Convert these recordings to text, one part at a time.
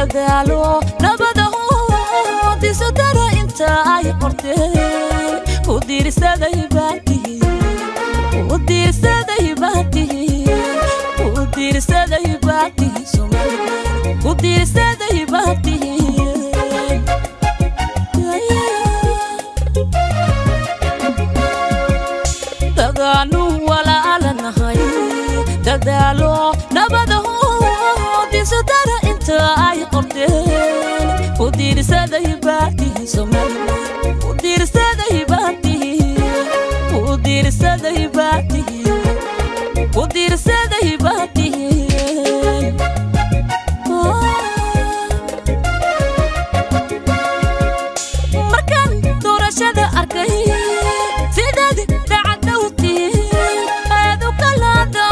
dadaalo nabadaho disodara inta ay qorteen ku diirsaday baatihi ku diirsaday baatihi ku diirsaday baatihi Soomaaliland ku diirsaday baatihi dadaanu walaalanahay dadaalo nabadaho disodara inta ay qorteen ku diirsaday baatihi Soomaaliland ku diirsaday baatihi ku diirsaday baatihi ku diirsaday baatihi markaan doorashada arkay sidaad dacadowtiin aad u kala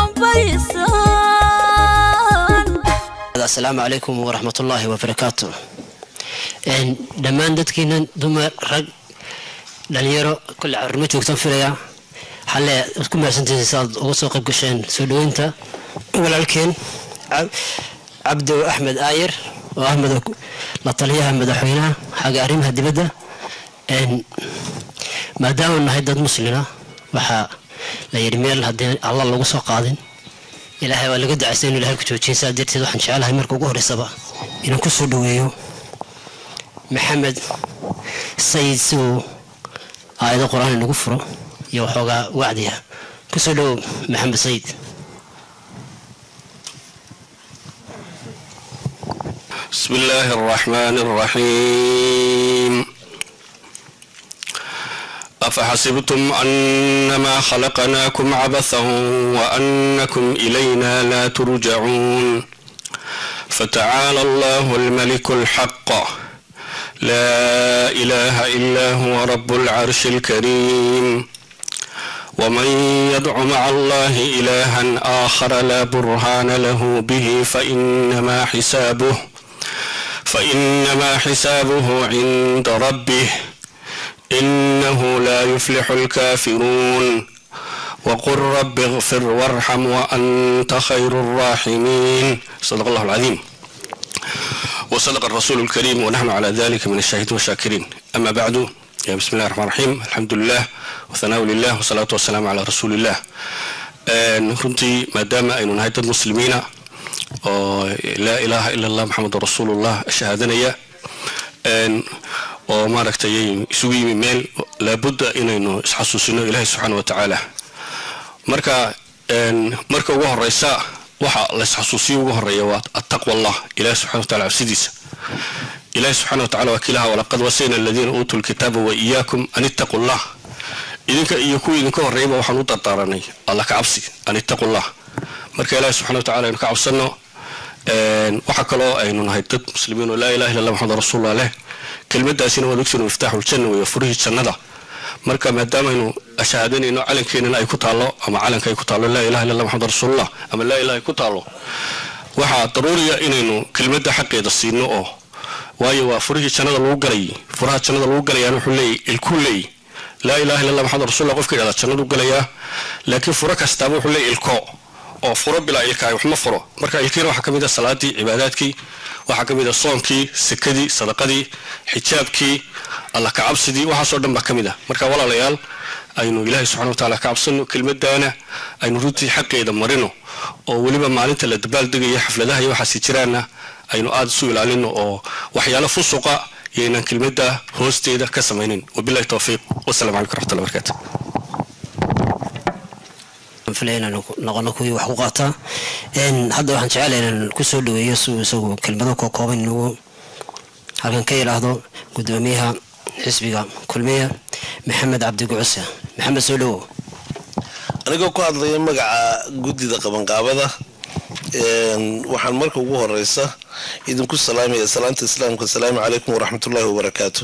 dambaysaan asalaamu calaykum waraxmatullaahi wabarakaatu Een, dhammaan dadkiina dumar rag dhalinyaro kulle carruurma joogtaan filaya xalle waad ku mahadsantihiin si aad uga soo qayb gasheen soo dhoweynta walaalkeen Cab- cabdo axmed aayir oo ah mada- la taliyaha madaxweynaha xagga arrimaha dibadda Een, maadaama nahay dad muslina waxaa la yidhi meel haddii alla lagu soo qaadin ilaahay waa laga ducaystay inuu ilahay ku joojiyo saa darteed waxaan jecelahay marka ugu horreysaba inaan ku soo dhoweeyo maxamed sayid si uu aayado qur-aan inagu furo iyo waxoogaa wacdiya ku soo dhowow maxamed sayid بسم الله الرحمن الرحيم أفحسبتم أنما خلقناكم عبثا وأنكم إلينا لا ترجعون فتعالى الله الملك الحق لا إله إلا هو رب العرش الكريم ومن يدع مع الله إلها آخر لا برهان له به فإنما حسابه فإنما حسابه عند ربه إنه لا يفلح الكافرون وقل رب اغفر وارحم وأنت خير الراحمين صدق الله العظيم وصدق الرسول الكريم ونحن على ذلك من الشاهدين والشاكرين أما بعد يا بسم الله الرحمن الرحيم الحمد لله وثناء لله والصلاة والسلام على رسول الله آن runtii maadaama aynu nahay dad muslimiina oo laa ilaaha ila allah maxamed rasuulullah shahaadanaya Een, oo maaragtay isugu yimi meel laabudda inaynu isxasuusino ilaahay subxaana wa tacaala marka een, marka ugu horeysa waxa la isxasuusiyo ugu horeeya waa attaqwa allah ilahi subxana wa taala cabsidiisa ilahi subxaana wa tacala waa kilaha walaqad wasayna aladiina uutuu lkitaaba wa iyaakum an ittaqu llah idinka iyo kuwa idinka horreeyaba waxaan u dardaaranay alla ka cabsi an ittaqu llah marka ilahi subxana wa tacala aynu ka cabsano Een, waxaa kaloo aynu nahay dad muslimiin oo laa ilaha illa allah maxamed rasuulullah leh kelmadaasina waad ogtiin miftaaxul janna weeye furihii jannada marka maadaamaynu shahaadanayno calankeenana ay ku taallo ama calanka ay ku taallo laa ilaha illa allah maxamed rasuulullah ama laa ilaha ay ku taallo waxaa daruuriya inaynu kelmadda xaqeeda siino oo waayo waa furihii jannada lagu galay furaha jannada lagu galayaan wuxuu leeyahy ilkuu leeyahy laa ilaha illa allah maxamed rasuulullah qofka yidhahda jannadu galayaa laakiin furo kastaaba wuxuu leeyahy ilko oo furo bilaa ilkaay wax ma furo marka ilkiina waxaa ka mid ah salaadii cibaadaadkii waxaa ka mid ah soonkii sekadii sadaqadii xijaabkii alla ka cabsidii waxaasoo dhan baa ka mid ah marka walaalayaal aynu ilaahay subxana wa taala ka cabsano kelmadaana aynu runtii xaqeeda marino oo weliba maalinta la dabaaldegaya xafladaha iyo waxaasi jiraana aynu aada isu ilaalino oo waxyaalo fusuqa yaynaan kelmadda hoosteeda ka samaynin wabilahi towfiiq wasalamu calaykum raxmatullahi barakaatu filaya inaanu noqono kuwii wax ku qaataa Een, hadda waxaan jecelahay inaan ku soo dhoweeyo si uu isagu kelmado koo kooban inagu halkan ka yidhaahdo gudoomiyaha xisbiga kulmiya maxamed cabdi gucuse maxamed soo dhowow anigoo ku hadlaya magaca guddida qabanqaabada een, waxaan marka ugu horeysa idinku salaamaya salaanta islaamka asalaamu calaykum waraxmatullaahi wabarakaatu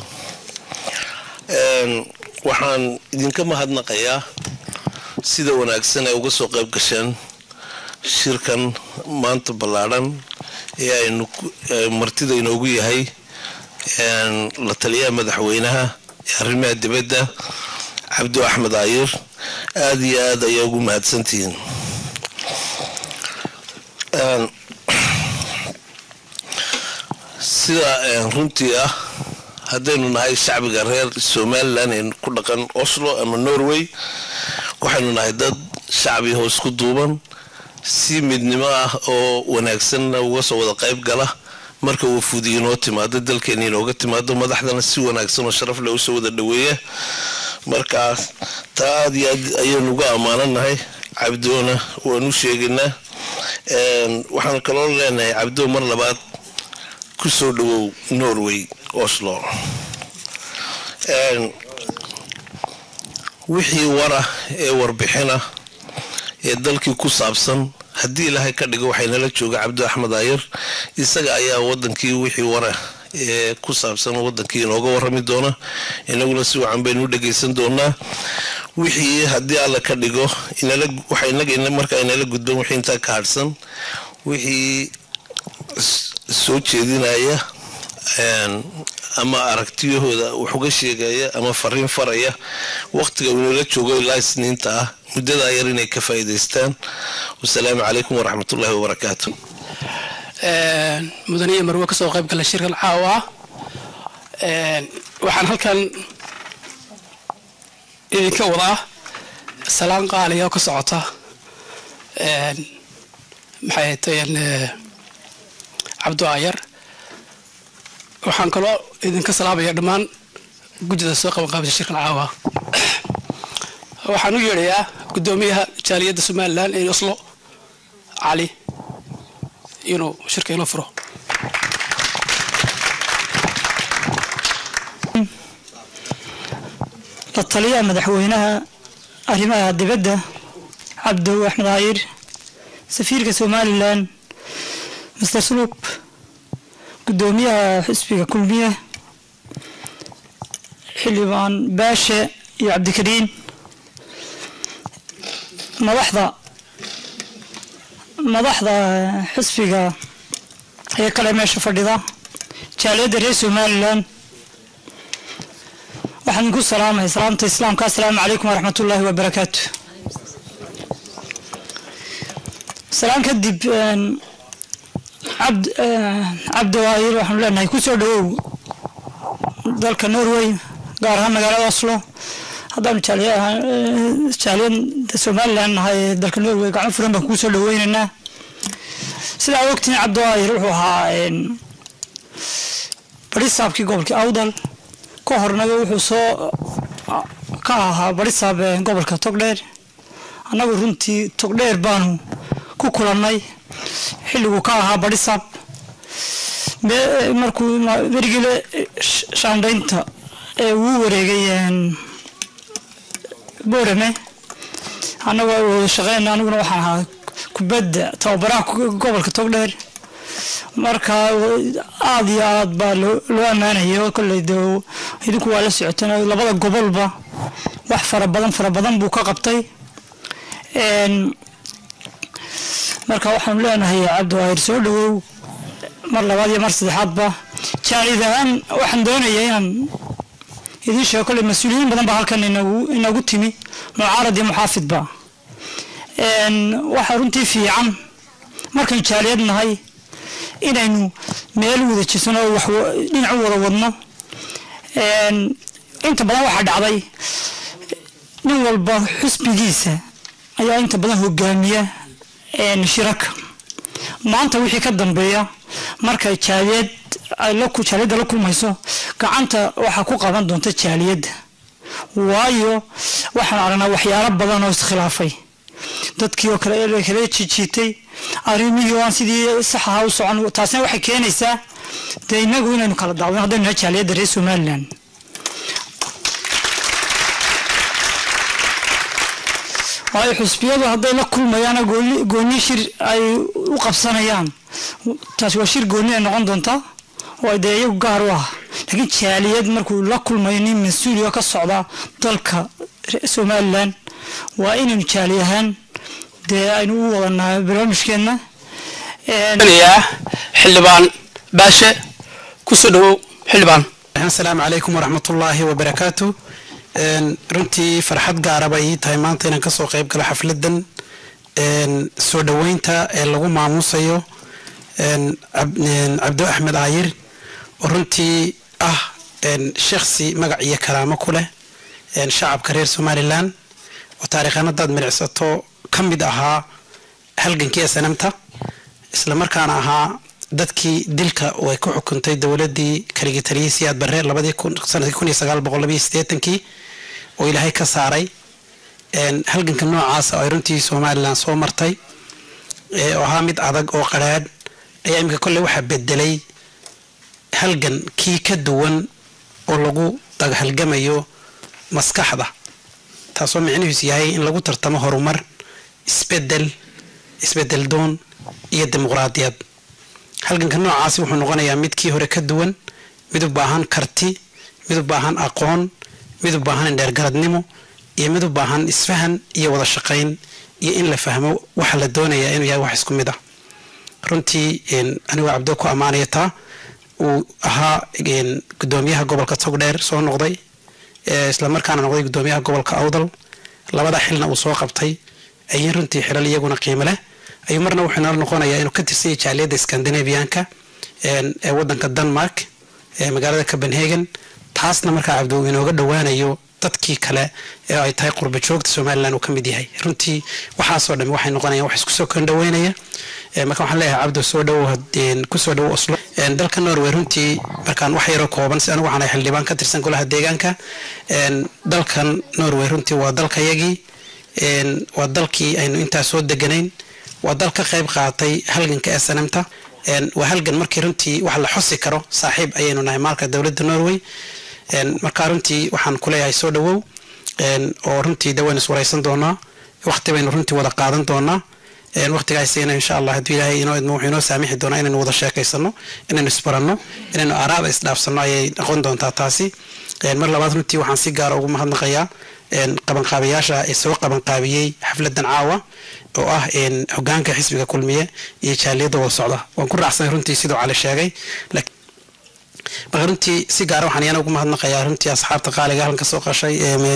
Een, waxaan idinka mahadnaqayaa sida wanaagsan ay uga soo qayb gasheen shirkan maanta ballaadhan ee aynu ku- ee martida inoogu yahay een, la taliyaha madaxweynaha ee arrimaha dibadda cabdi axmed aayir aada iyo aada ayaa ugu mahadsantihiin Een, sida runtii ah haddaynu nahay shacbiga reer somalilan ee ku dhaqan oslo ama norway waxaynu nahay dad shacbi hoos ku duuban si midnimo ah oo wanaagsanna uga soo wada qayb gala marka wafuudi inoo timaado dalkeena inooga timaado madaxdana si wanaagsan oo sharaf leh usoo wada dhaweeya marka taa aad iyo aad ayaynu uga ammaananahay cabdoona waan u sheegaynaa waxaan kaloo leenahay cabdo mar labaad ku soo dhawow norway oslo wixii wara ee warbixina ee dalkii ku saabsan haddii ilaahay ka dhigo waxaynala jooga cabdi axmed ayar isaga ayaa wadankii wixii wara ee ku saabsan wadankii inooga warami doona inaguna si wacan baynu u dhagaysan doonaa wixii haddii alla ka dhigo markaa inala gudban wixii intaa ka hadhsan wixii soo jeedinaya ama aragtiyahooda wax uga sheegaya ama fariin faraya waqtiga inala joogo ilaa isniinta ah muddadaa yar inay ka faa'iidaystaan wasalaamu calaykum waraxmatullaahi wabarakaatu mudaniya marwe ka soo qayb gala shirkan caawa waxaan halkan idinka wadaa salaan qaaliya oo ka socota maxay tayen cabdo ayar waxaan kaloo idinka salaamaya dhammaan gujida soo qaban qaabisa shirkan caawa waxaan u yeedhayaa guddoomiyaha jaaliyadda somalilan ee oslo cali inuu shirka inoo furo la taliyaha madaxweynaha arrimaha dibadda cabdow axmed cayir safiirka somalilan master sulub guddoomiyaha xisbiga kulmiye xildhibaan baashe iyo cabdikariin madaxda madaxda xisbiga ee kale meesha fadhida jaaliyadda reer somalilan waxaan idinku salaamaya salaamta islaamka assalaamu calaykum waraxmat ullaahi wabarakaatu salaan kadib cabd cabdiwaayir waxaanu leenahay kusoo dhawow dalka norway gaar ahaan magaalada oslo haddaanu jaaliyada somalilan nahay ee dalka norway gacmo furan baan kuusoo dhaweynaynaa sidaa ogtiin cabdiwaayir wuxuu ahaa barisaabkii gobolkii awdal ka hornaga wuxuu soo ka ahaa barisaab gobolka togdheer annagu runtii togdheer baanu ku kulannay xilliguu ka ahaa barisaab markuu berigile shaandhaynta ee uu wareegay boorame annagoo wada shaqeyn aniguna waxaan ahaa kubadda tababaraha gobolka togdheer marka aada iyo aad baa loo ammaanaya kolley de idinku waa la socoteen labada gobolba wax fara badan fara badan buu ka qabtay marka waxaanu leenahay cabdiwaahir soo dhawow mar labaad iyo mar saddexaadba jaalid ahaan waxaan doonayaa inaan idiin sheego kolley mas-uuliyiin badan baa halkan inagu timi mucaarad iyo muxaafidba waxaa runtii fiican markaynu jaaliyad nahay inaynu meel wada jirsano oo wax dhinac u wada wadno inta badan waxaa dhacday nin walba xusbigiisa ayaa inta badan hogaamiya shiraka maanta wixii ka dambeeya markay jaaliyad jaaliyadda la kulmayso gacanta waxaa ku qaban doonta jaaliyadda waayo waxaan aragnaa waxyaalo badan oo iskhilaafay dadkii oo kale kala jijiitay arrimihii oo aan sidii sax ahaa u socon taasina waxay keenaysaa dee inagu inaynu kala daawano haddaynu nahay jaaliyadda reer somaliland waayo xusbiyadu hadday la kulmayaan gooni shir ay u qabsanayaan taasi waa shir gooni ay noqon doontaa oo dee iyagu gaar u ah laakiin jaaliyad markuu la kulmayo nin mas-uuliyo ka socda dalka somalilan waa inaynu jaali ahaan dee aynu u wadanaa barnaamijkeenna xildhibaan baashe kusoo dhawow xildhibaan asalaamu calaykum waraxmatullaahi wabarakaatu runtii farxad gaaraba ii tahay maanta inaan kasoo qayb galo xafladan soo dhoweynta ee lagu maamusayo cabdo axmed aayir oo runtii ah shakhsi magac iyo karaamo ku leh shacabka reer somalilan oo taariikhan haddaad milicsato ka mid ahaa halgankii sanamta islamarkaana ahaa dadkii dilka ay ku xukuntay dowladii kaligii taliyay siyaad barre sanadkii kun iyo sagaal boqol labayo sideetankii oo ilaahay ka saaray halganka noocaasa oo ay runtii somalilan soo martay oo ahaa mid adag oo qaraadh ayaa iminka kolley waxaa bedelay halgan kii ka duwan oo lagu halgamayo maskaxda taasoo micnihiisu yahay in lagu tartamo horumar isbedel isbedel doon iyo dimuqraadiyad halganka noocaasi wuxuu noqonayaa mid kii hore ka duwan mid u baahan karti mid u baahan aqoon mid u baahan indheergaradnimo iyo mid u baahan isfahan iyo wada shaqayn iyo in la fahmo waxa la doonayaa inuu yahay wax isku mid ah runtii anigoo cabdo ku ammaanaya taa uu ahaa gudoomiyaha gobolka togdheer soo noqday islamarkaana noqday gudoomiyaha gobolka awdal labada xilna uu soo qabtay ayay runtii xilal iyaguna qiimo leh ayuu marna wuxuu nala noqonayaa inuu ka tirsanyay jaaliyadda scandinavianka ee wadanka denmark ee magaalada copenhagen taasna markaa cabdi uu inooga dhowaanayo dadkii kale ee ay tahay qurba joogta somalilan uu ka mid yahay runtii waxaasoo dhami waxay noqonayaan wax isku soo kondhaweynaya marka waxaan leeyahay cabdo soo dhowow kusoo dhowow oslo dalka norway runtii markaan wax yaroo kooban si anigu waxaan ahay xildhibaan ka tirsan golaha deegaanka dalkan norway runtii waa dalkayagii waa dalkii aynu intaa soo deganayn waa dal ka qayb qaatay halganka snmta waa halgan markii runtii wax la xosi karo saaxiib ayaynu nahay maalka dowladda norway markaa runtii waxaan kuleeyahay soo dhowow oo runtii de waynu iswaraysan doonaa waqti baynu runtii wada qaadan doonaa waqtigaasina insha allah hadduu ilaahay inoo idmo wuxuu inoo saamixi doonaa inaynu wada sheekaysano inaynu isbaranno inaynu araada isdhaafsanno ayay noqon doontaa taasi mar labaad runtii waxaan si gaara ugu mahadnaqayaa qabanqaabayaasha ee soo qabanqaabiyey xafladan caawa oo ah hogaanka xisbiga kulmiye iyo jaaliyadda wada socda waan ku raacsanay runtii siduu cali sheegay marka runtii si gaara waxaan iyana ugu mahadnaqayaa runtii asxaabta qaaliga halkan kasoo qashay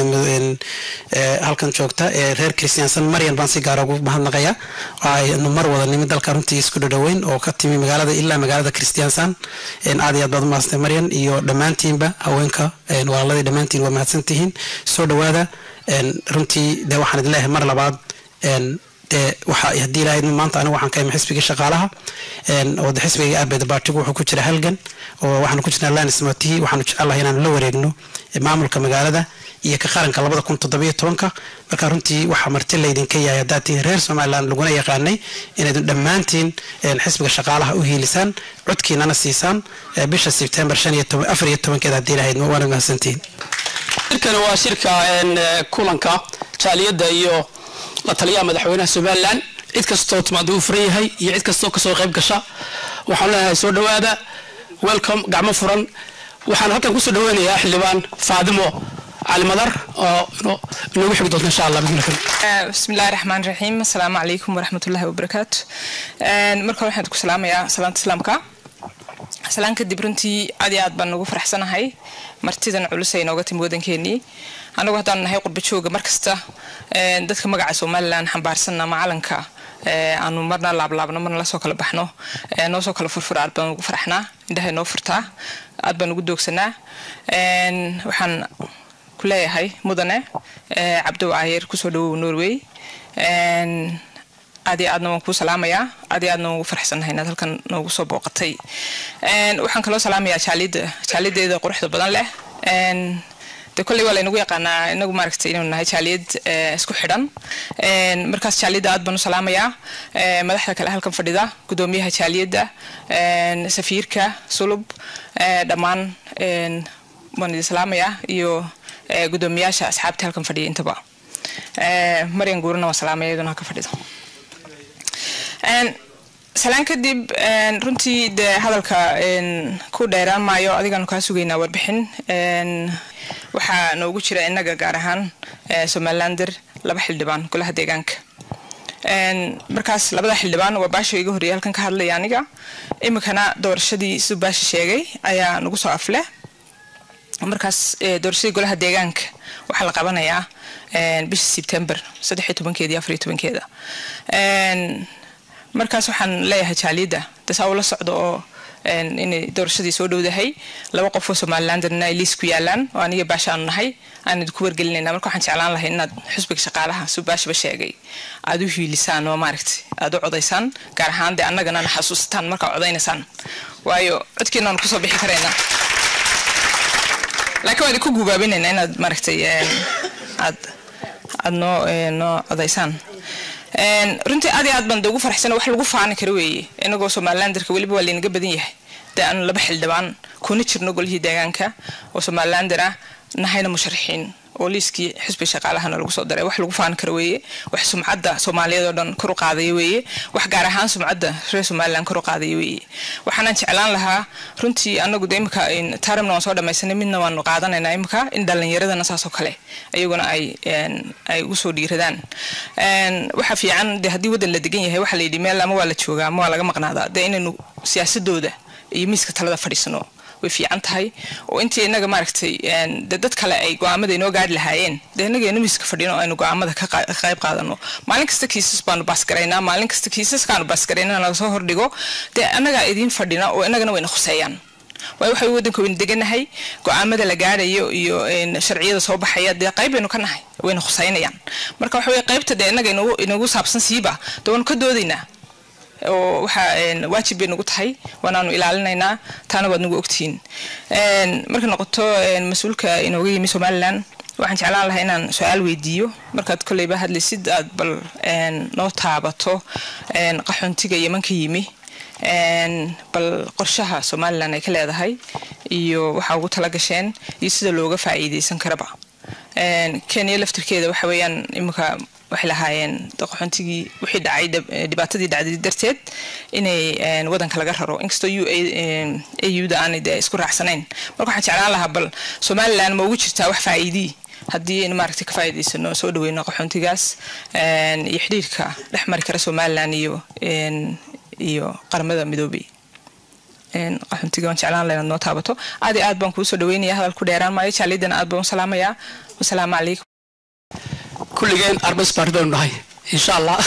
halkan joogta ee reer christiansan maryan baan si gaara ugu mahadnaqayaa aynu mar wada nimi dalka runtii isku dhadhoweyn oo ka timi magaalada ilaa magaalada christiansan aad iyo aad baad umahadsantay maryan iyo dhammaantiinba haweenka walaaladii dhammaantiin waa mahadsantihiin soo dhowaada runtii de waxaan idin leeyahay mar labaad dee waxa haddii ilaahay maanta anigu waxaan ka imi xisbigii shaqaalaha oo de xisbigii arbed baartigu wuxuu ku jira halgan oo waxaanu ku jirnaa lanismatihi waxaanu jecelahay inaanu la wareegno maamulka magaalada iyo ka qaranka labada kun toddobiyo tobanka marka runtii waxaa marti laydinka yahay haddaad tihiin reer somaliland laguna yaqaanay inaydun dhammaantiin xisbiga shaqaalaha u hiilisaan codkiinana siisaan bisha sebtembar shan iyo toban afar iyo tobankeeda haddii ilahayd waana mahadsantihiin shirkani waa shirka kulanka jaaliyadda iyo la taliyaha madaxweynaha somalilan cid kastoo timaada uu furan yahay iyo cid kastoo kasoo qayb gasha waxaan leenahay soo dhowaada welcome gacmo furan waxaan halkan kusoo dhaweynayaa xildhibaan faadimo cali madar oo inoogu xigi doonta insha allah بسم الله الرحمن الرحيم السلام عليكم ورحمة الله وبركاته marka waxaan ku salaamayaa salaanta islaamka salaan kadib runtii aad iyo aad baan ugu faraxsanahay martidan culus ay nooga timi wadankeenii anagu haddaan nahay qurba jooga markasta dadka magaca somalilan xambaarsanna macalanka aanu marna laablaabno marna lasoo kala baxno noo soo kala furfura aad baan ugu faraxnaa indhahay noo furtaa aad baan ugu doogsanaa waxaan ku leeyahay mudane cabdow aayer kusoo dhawow norway aad iyo aadna waan kuu salaamayaa aad iyo aadna waan ugu faraxsanahay inaad halkan noogu soo booqatay waxaan kaloo salaamayaa jaaliyadda jaaliyadeeda quruxda badan leh de kolley waa laynagu yaqaanaa inagu maaragtay inaynu nahay jaaliyad isku xidhan markaas jaaliyadda aad baan u salaamayaa madaxda kale halkan fadhida gudoomiyaha jaaliyadda safiirka sulub dhammaan waan idin salaamayaa iyo gudoomiyaasha asxaabta halkan fadhiya intaba maryan guurana waan salaamaya iyaduna halka fadhida salaan kadib runtii dee hadalka ku dheeraan maayo adigaanu kaa sugaynaa warbixin waxaa noogu jira innaga gaar ahaan somalilander laba xildhibaan golaha deegaanka markaas labada xildhibaan waa baasha iga horreeyay halkan ka hadlaya aniga iminkana doorashadii siduu baasha sheegay ayaa nagu soo afleh markaas doorashadii golaha deegaanka waxaa la qabanayaa bisha sebtember saddex iyo tobankeeda iyo afar iyo tobankeeda markaas waxaan leeyahay jaaliyadda dasaa ula socdo oo een, inay doorashadii soo dhowdahay laba qof oo somalilanderna ay liis ku yaalaan oo aniga baasha aanu nahay aan idinku wargelinayna marka waxaan jeclaan lahay inaad xusbiga shaqaalaha suu baashaba sheegay aad u hiilisaan oo maaragtay aad u codaysaan gaar ahaan dee annagana na xasuusataan markaa codaynaysaan waayo codkiina aan kusoo bixi karaynaa laakiin waan idinku guubaabinaynaa inaad maaragtay een, aad aad noo een, noo codaysaan Een, runtii aad iyo aad baan de ugu faraxsan wax lagu faani karo weeye inagoo somalilanderka weliba waa laynaga badan yahay dee aanu laba xildhibaan kuna jirno golihii deegaanka oo somalilander ah nahayna musharaxiin oo liiskii xisbi shaqaalahana lagu soo daray wax lagu faani karo weeye wax sumcadda soomaaliyeed oo dhan kor u qaadaya weeye wax gaar ahaan sumcadda reer somaliland kor u qaadaya weeye waxaanaan jeclaan lahaa runtii anagu de imika tarimna waan soo dhamaysanay midna waanu qaadanaynaa imika in dhalinyaradana saasoo kale iyaguna ay een, ay ugu soo dhiiradaan Een, waxa fiican de haddii waddan la degan yahay waxa la yidhi meel ama waa la joogaa ama waa laga maqnaadaa de inaynu siyaasadooda iyo miiska talada fadhiisano way fiican tahay oo intii inaga maaragtay een, de dad kale ay go-aamada inoo gaari lahaayeen de inaga inu miiska fadhino oo aynu go-aamada ka qa- ka qayb qaadano maalin kasta kiisas baanu baasgaraynaa maalin kasta kiisaskaanu baasgaraynaa laga soo hordhigo dee annagaa idiin fadhina oo inagana wayna khuseeyaan waayo waxay waddanka waynu deganahay go-aamada la gaarayo iyo een, sharciyada soo baxaya dee qayb baynu ka nahay wayna khuseynayaan marka waxa weye qaybta dee inaga inagu- inagu saabsan siiba dee waanu ka doodaynaa oo waxaa een, waajib bay nagu tahay waanaanu ilaalinaynaa taana waad nagu ogtihiin Een, markay noqoto een, mas-uulka inooga yimi somalilan waxaan jeclaan lahaa inaan su-aal weydiiyo markaad kolleyba hadlaysid aad bal een, noo taabato een, qaxoontiga yeman ka yimi Een, bal qorshaha somalilan ay ka leedahay iyo waxaa ugu tala gasheen iyo sida looga faa'iideysan karaba Een, kenya laftirkeeda waxa weeyaan iminka waxay lahaayeen qaxoontigii wixii dhacay dhib- eh, dhibaatadii dhacday darteed inay een, wadanka laga raro inkastoo u au-da aanay dee isku raacsanayn marka waxaan jeclaan lahaa bal somalilan ma ugu jirtaa wax faa'iidii haddii aynu maaragtay ka faa'iidaysano soo dhaweyno qaxoontigaas een, iyo xidhiirka dhex mari kara somalilan iyo een, iyo qaramada midoobay een, qaxoontiga waan jeclaan lahaa inaad noo taabato aad iyo aad baan kuu soo dhaweynaya hadal ku dheeraan maayo jaalidana aad baan u salaamayaa wasalaamu calaykum kulligeen arbas baari baynu nahay insha allah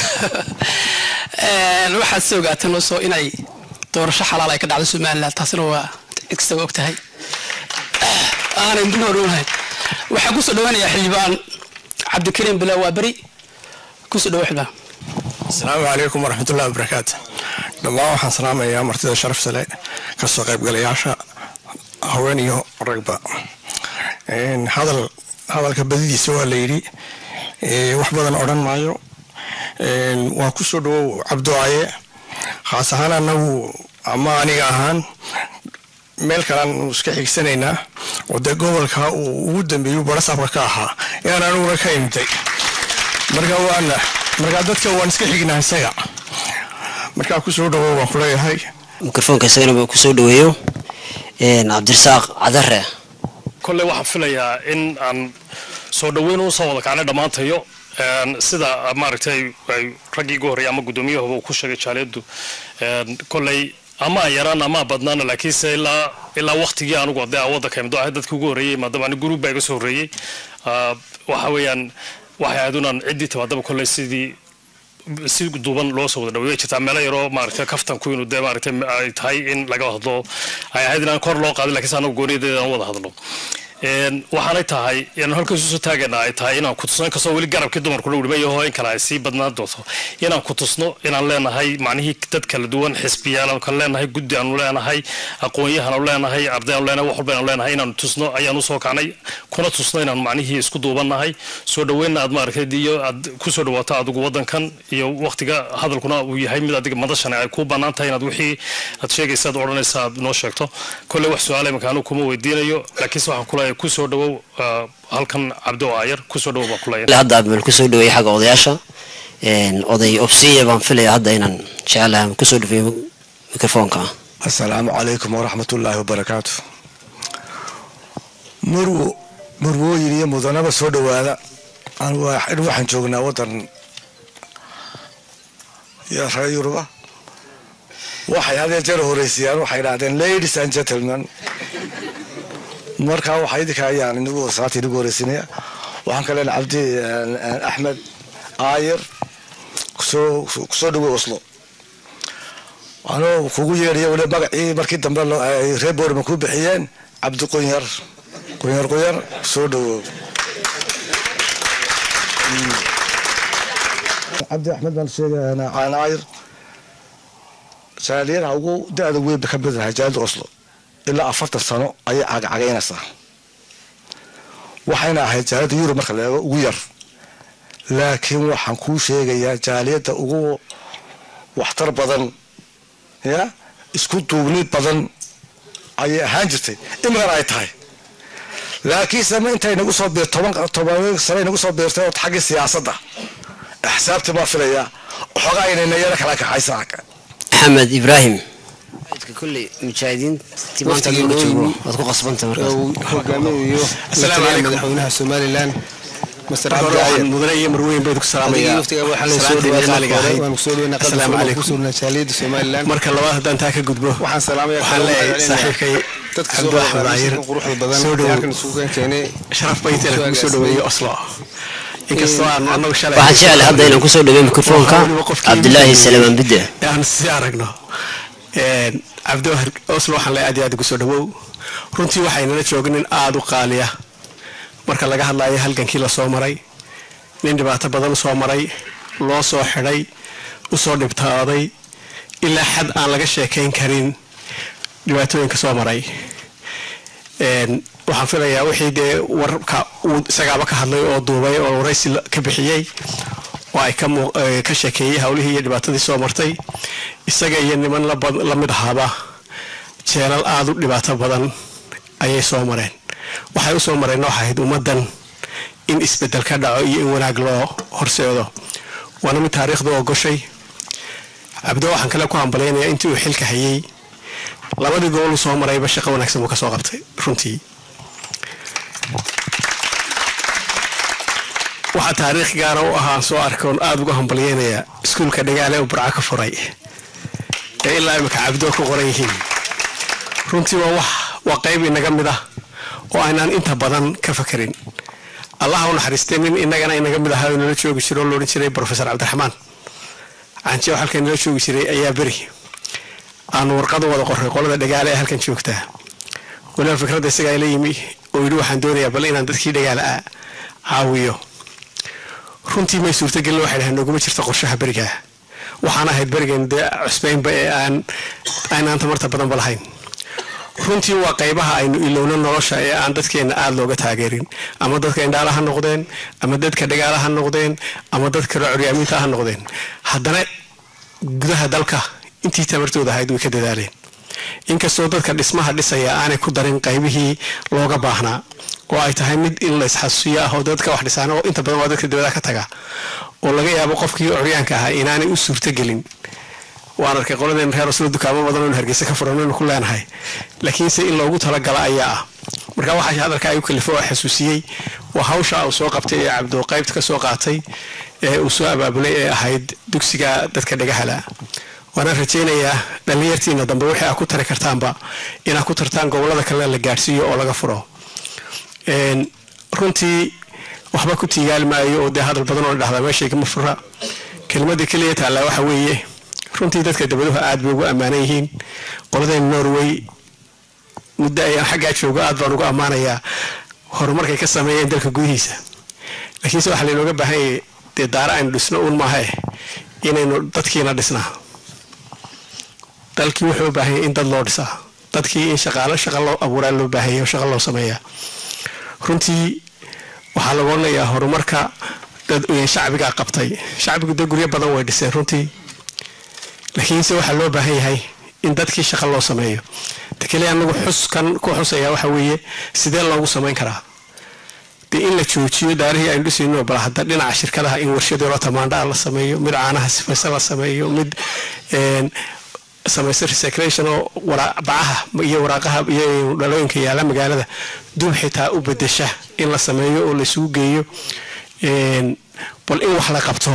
Een, waxaad soo ogaateen also inay doorasho xalaal ay ka dhacdo somaliland taasina waa cid kastaba og tahay aanay dib horoonahay waxaan kusoo dhawanayaa xildhibaan cabdikariim bilaa waa beri kusoo dhawo xildhibaan asalaamu calaykum waraxmatullahi wabarakaatu dhammaan waxaan salaamayaa martida sharafta leh kasoo qaybgalayaasha haween iyo ragba Een, hadal hadalka badidiisa waa la yidhi ee, wax badan odhan maayo Een, waan ku soo dhawow cabducaye khaas ahaan anagu ama aniga ahaan meel kalean iska xigsanaynaa oo dee gobolka uu ugu dambeeyu barasaabka ka ahaa inaan aniguna ka imtay marka waana marka dadka waan iska xignaa isaga markaa ku soo dhawow waan kuleeyahay mikrofoonka isagana ku soo dhaweeyo Een, cabdirasaaq cadare kolley waxaan filayaa in aan soo dhoweyn u soo wada kacnay dhammaantayo Een, sida maaragtay ay raggii ugu horreeyay ama guddoomiyahuba uu ku sheegay jaaliyaddu Een, kolley ama aan yaraan ama aan badnaana laakiinse ilaa ilaa waqtigii anugu dee aan waddanka imdo ahay dadkii ugu horreeyey maadaama ani guruub baa iga soo horreeyey Ah, waxa weeyaan waxay ahayd unaan ciddii timaadaba kolley sidii si duuban loo soo wada dhaweey jirtaa meelo yaroo maaragtay kaftanku inuu dee maaragtay ay tahay in laga hadlo ay ahayd inaan kor loo qaadin laakiinse anagu gooniyadeeda aan wada hadlo Een, waxaanay tahay inaan halkaas usoo taagana ay tahay inaan ku tusno inkastoo weli garabkii dumarku lagu dhimay yaho in kale ay sii badnaan doonto inaan ku tusno inaan leenahay macnihii dad kala duwan xisbiyaal aanu kala leenahay guddi aanu leenahay aqoon-yahan aanu leenahay arday aanu leenahay wax walba aanu leenahay inaanu tusno ayaan usoo kacnay kuna tusno inaan macnihii isku duubannahay soo dhaweynna aad maaragtay iyo aad ku soo dhawaato adigu waddankan iyo waqtiga hadalkuna uu yahay mid adiga madashani ay kuu bannaan tahay inaad wixii aad sheegaysa aad odhanaysa aad noo sheegto kolley wax su-aale imanka anigu kuma weydiinayo laakiinse waxaan kuleeyahay ku soo dhawow ah, halkan cabdo aayar ku soo dhawow baan kuleeyahay hadda abmel ku soo dhaweeyey xagga odayaasha Een, oday obsiya baan filaya hadda inaan jecelahay kusoo dhaweeyo mikrofoonka asalaamu calaykum waraxmatullaahi wabarakaatu marwo marwooyin iyo mudanaba soo dhowaada anigu waa- in waxaan joognaa waddan iyo reer yuruba waxay hadee jeer horeysayaan waxay idhahdeen ladies and gentlemen markaa waxa idinka ayaan inagu salaata inagu horeysinaya waxaan ka leenahay cabdi eh, axmed aayir kusoo kusoo dhawo oslo anuu kugu yeedhaya weli magacii markii dambe loo- ay reer boorma ku bixiyeen cabdi qunyar qunyar qunyar soo dhawow cabdi axmed baan sheegaynaa caanaayir jaaliyadaha ugu da-da weyn ba ka mid ahay jaaliyada oslo ilaa afartan sano ayay cagcagaynaysaa waxayna ahayd jaaliyadda yurub marka la eego ugu yar laakiin waxaan kuu sheegayaa jaaliyadda ugu waxtar badan ya isku duubni badan ayay ahaan jirtay imikana ay tahay laakiin same intay nagu soo biir toban toban sane nagu soo biirtay oo xaggii siyaasadda axsaabtii baa filaya waxoogaa inayna yara kala kaxaysa maxamed ibraahim kulley mujaahidiintii maanta looga joogo waad ku qasbanta markaas hogaamiyayo Assalaamu calaykum. madaxweynaha somalilan master Marka cabdi hore cayir waxaan mudane iyo marweyn baydu ku salaamayaa waftiga waxaa la soo salaantii dhawaaqay qaaliga ahayd. waan kusoo dhaweynaa Assalaamu qalbi calaykum. kusoo jaaliyada somalilan marka labaad haddaan taa ka gudbo waxaan salaamaya waxaan leeyahay saaxiibkay dadka soo cabdi axmed cayir quruxda badan soo ee dhawow halkan isugu keenay sharaf bay intayna kugu soo dhaweeyey oslo inkastoo aan annagu shalay waxaan jeclahay hadda inaan kusoo dhaweey mikrofoonka cabdilaahi salamaan bidde aan si aragno Een, cabdi Wahar- oslo waxaan leeyahay aad iyo aad ugu soo dhawow runtii waxaynala joogin nin aada u qaaliya marka laga hadlayo halgankii la soo maray nin dhibaato badan soo maray loo soo xidhay usoo dhibtaaday ilaa xad aan laga sheekayn karin dhibaatooyinka soo maray Een, waxaan filayaa wixii dee warka uu isagaaba ka hadlay oo duubay oo waraysi la- ka bixiyey oo ay ka muu- eh, ka sheekeeyey howlihii iyo dhibaatadii soo martay isaga iyo niman la bad- la mid ahaaba jeelal aada u dhibaato badan ayay soo mareen waxay u soo mareen waxay ahayd ummaddan in isbeddel ka dhaco iyo in wanaag loo horseedo waana mid taariikhdu ogoshay cabdo waxaan kale ku hambalyaynayaa intii uu xilka hayay labadii gobol uu soo marayba shaqo wanaagsan buu ka soo qabtay runtii waxaa taariikh gaara u ahaa soo arkoon aada uga hambalyeynayaa iskuulka dhagaale uu burco ka furay ee ilaa imika cabdoo ku qoran yihiin runtii waa wax waa qayb inaga mid ah oo aynaan inta badan ka fakerin allaha u naxariistay nin inagana inaga mid ahaa oo nala joogi jiro oo loodhan jiray profesor cabdiraxmaan canjeew halkan nala joogi jiray ayaa beri aanu warqad u wada qoray qolada dhagaale ee halkan joogtaa waliba fikradda isagaa ila yimi oo yidhi waxaan doonayaa bal inaan dadkii dhagaale ah caawiyo runtii may suurtagelin waxay dhaheen noguma jirta qorshaha berigaa waxaan ahayd berigan dee cusbaynba ee aan aynaan tamarta badanba lahayn runtii waa qaybaha aynu ilowno nolosha ee aan dadkeenna aada looga taageerin ama dadka indhaala ha noqdeen ama dadka dhagaala ha noqdeen ama dadka curyaamiinta ha noqdeen haddana gudaha dalka intii tamartooda ahayd way ka dadaaleen inkastoo dadka dhismaha dhisaya aanay ku darin qaybihii looga baahnaa oo ay tahay mid in la isxasuusiyo ah oo dadka wax dhisaan oo inta badan waa dadka dibadaha ka taga oo laga yaabo qofkii curyaanka ahaa inaanay u suurtogelin waan arkay qoladeen reer oslo dukaamo badan oo hargeysa ka furan inuu ku leenahay laakiinse in loogu talagala ayaa ah marka waxaa hadalka ay u kalifo oo xasuusiyey waa hawsha uu soo qabtay ee cabdo qaybta ka soo qaatay ee uu soo abaabulay ee ahayd dugsiga dadka dhagahala waana rajaynayaa dhallinyartiina dambe wixii aad ku tari kartaanba inaad ku tartaan gobolada kale la gaadhsiiyo oo laga furo Een, runtii waxba ku tiigaali maayo oo dee hadal badan oo dhahdaa meeshay kama fura kelmadda keliya taallaa waxa weeye runtii dadka dabaduhu aad bay ugu ammaanan yihiin qoladeen norway muddo ayaan xaggaa joogo aad baan ugu ammaanayaa horumarkay ka sameeyeen dalka gudihiisa laakiinse waxaa laynooga baahan yahay dee daara aynu dhisno uun maaha eh inaynu dadkiina dhisnaa dalkii wuxuu u baahan yahay in dad loo dhisaa dadkii in shaqaalo shaqa loo abuuraa loo baahanya oo shaqa loo sameeyaa runtii waxaa lagu odhanayaa horumarka dad shacbigaa qabtay shacbigu dee guryo badan way dhiseen runtii laakiinse waxaa loo baahan yahay in dadkii shaqa loo sameeyo takeliya anagu xuskan ku xusaya waxa weeye sidee loogu samayn karaa dee in la joojiyo daarihii aynu dhisayno bal hadda dhinaca shirkadaha in warshadoola tamaandhaa la sameeyo mid caanaha sifaysa la sameeyo mid samaysa recyclation oo bacaha iyo waraaqaha iyo dhalooyinka yaala magaalada dub xitaa u bedesha in la sameeyo oo laisugu geeyo bal in wax la qabto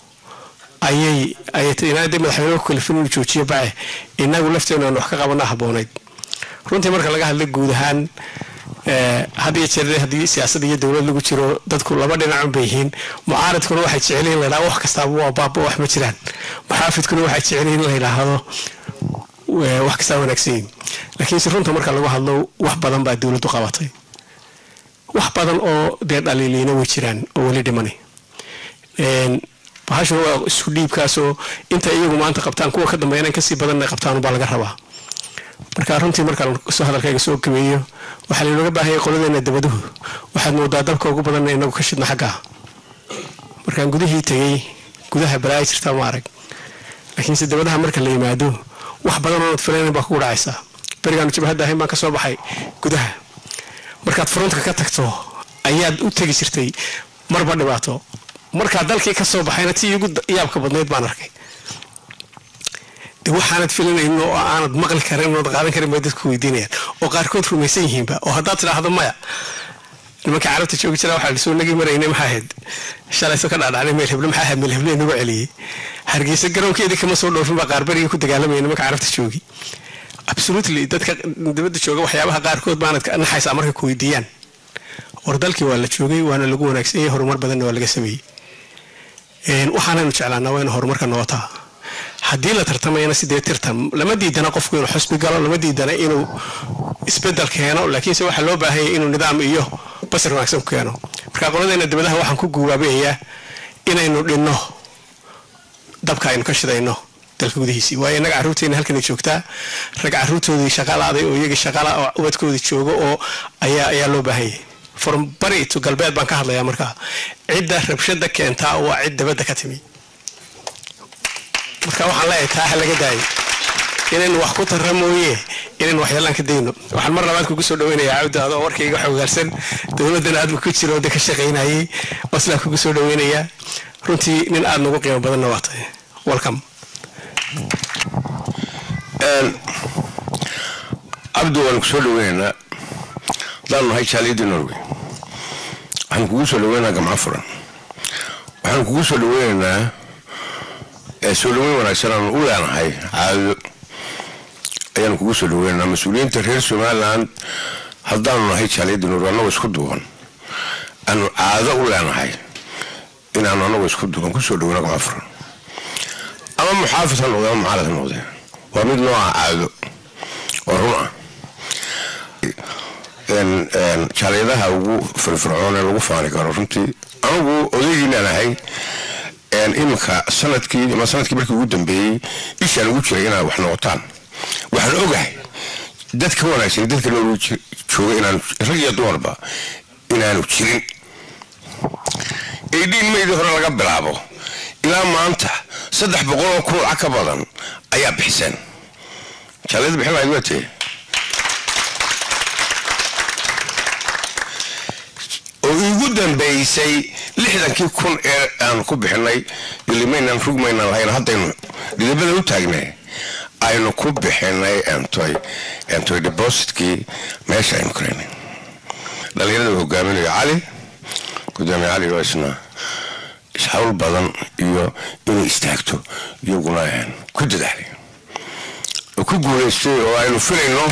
ayay ayayinaadee madaxweyne ku kalifin inuu joojiyo bace inagu lafteenu aan wax ka qabana haboonayd runtii marka laga hadla guud ahaan had iyo jeer haddii siyaasad iyo dowlad lagu jiro dadku laba dhinacun bay yihiin mucaaridkuna waxay jecel yihin ladhaha wax kastaaba waa baaba wax ma jiraan muxaafidkuna waxay jecel yihin la yidhaahdo eh, wax kastaa wanaagsan yihin laakiinse runta marka lagu hadlo wax badan baa dowladdu qabatay wax badan oo dee dhaliiliina way jiraan oo weli dhimanay Een, bahashuna waa isku dhiibkaasoo inta iyagu maanta qabtaan kuwa ka dambeeya inay kasii badan inay qabtaan baa laga rabaa marka runtii markaan soo hadalkayga soo gabeeyo waxaa laynooga baahaya qoladeena dabaduhu waxaad moodaa dabka ugu badanna inagu ka shidna xaggaa markaan gudihii tegey gudaha balaaya jirtaa ma arag laakiinse dabadaha marka la yimaado wax badan oonad filaynin baa kugu dhacaysaa berigaanu jabhadda ahayn baan ka soo baxay gudaha markaad frontka ka tagto ayaad u tegi jirtay marba dhibaato markaa dalkii ka soo baxayna tii ugu yaabka badnayd baan arkay de waxaanad filanaynin oo aanad maqli karin ood qaadan karin bay dadku weydiinayaan oo qaarkood rumaysan yihiinba oo haddaad tidhaahdo maya nimanka carabta joogi jira waxaa lasoo nagi maraynay maxaa ahayd shalayso ka dhaadhacnay meel heble maxaa ahayd meel heble nagu celiyey hargeysa garoonkeedii kama soo dhoofin baa qaarbarigii ku dagaalamaya nimanka carabta joogi absolutely dadka dibadda jooga waxyaabaha qaarkood baanad ka naxaysaa markay ku weydiiyaan war dalkii waa la joogay waana lagu wanaagsan yahay horumar badanna waa laga sameeyey Een, waxaanaynu jeclaanaa waa inu horumarka nootaa haddii la tartamayana sidee tirtan lama diidana qofku inuu xusbi galo lama diidana inuu isbedel keeno laakiinse waxaa loo baahanya inuu nidaam iyo basar wanaagsan ku keeno marka qoladeena dibadaha waxaan ku guubaabayayaa inaynu dhinno dabka aynu ka shidayno dalka gudihiisii waayo innaga carruurteena halkanay joogtaa rag carruurtoodii shaqalaaday oo iyagii shaqala oo ubadkoodii joogo oo ayaa ayaa loo baahanyay from bari to galbeed baan ka hadlayaa markaa cidda rabshada keentaa waa cid dabadda ka timi marka waxaan leeyahay taa ha laga daayay inaynu wax ku tarra mooye inaynu waxyeelaan ka dayno waxaan mar labaad kugu soo dhaweynayaa cabdi adoo warkayga xogaalsan dowladdana aad ka jiro de ka shaqaynayay waslaan kugu soo dhaweynayaa runtii nin aad nagu qiimo badanna waa tahay welcome cabdi waan ku soo dhaweynaynaa haddaanu nahay jaaliyadii norway waxaan kugu soo dhaweynaynaa gamco furan waxaan kugu soo dhaweynaynaa ee soo dhaweyn wanaagsan aanu u leenahay caado ayaanu kugu soo dhaweynaynaa mas-uuliyiinta reer somaliland haddaanu nahay jaaliyadii norway annagoo isku duuban aanu caado u leenahay inaanu annagoo isku duuban kusoo dhaweyno gamco furan ama muxaafid ha noqdee ama mucaalad ha noqdee waa mid nooca caado oo run ah een- een jaaliyadaha ugu firfircoon ee lagu faani karo runtii anigu odaygiinaan ahay een iminka sanadkii ama sanadkii markii ugu dambeeyey ishaan ugu jiray inaad wax noqotaan waxaan ogahay dad ka wanaagsan dadka nool jooga inaan rag iyo dumarba inaanu jirin aydhiin maydii hore laga bilaabo ilaa maanta saddex boqol oo kun lacag ka badan ayaa bixiseen jaaliyada bixin lahayd waa tee oo iigu dambeysay lixdankii kun ee aan ku bixinay ilimaynaan rugmaynaan lahayn haddaynu dhidibada u taagnay aynu ku bixinay entoy entoy depositkii meesha aynu karaynay dhalinyarada uu hogaaminayo cali gudoomiye cali oo isna ishawl badan iyo inay istaagto iyaguna een ku dadaalay oo ku guulaystay oo aynu filayno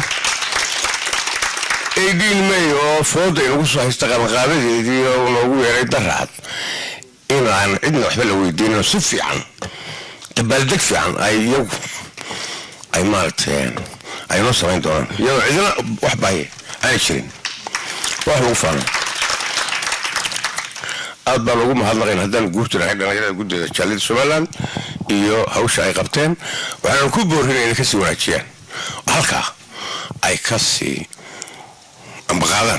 aydhiin may oo fooda inagu soo haysta qabanqaabadeedii oo noogu yeeray daraad inaan cidna waxba la weydiinino si fiican dabaaldeg fiican ay iyagu ay maaragtay ay noo samayn doonaan iyadoo cidina wax bahay aanay jirin wax lagu faano aad baan ugu mahadnaqayn haddaan guurta nahay dhallinyarada guddeeda jaaliyada somaliland iyo hawsha ay qabteen waxaanu ku boorinay inay kasii wanaajiyaan oo halkaa ay kasii ambaqaadaan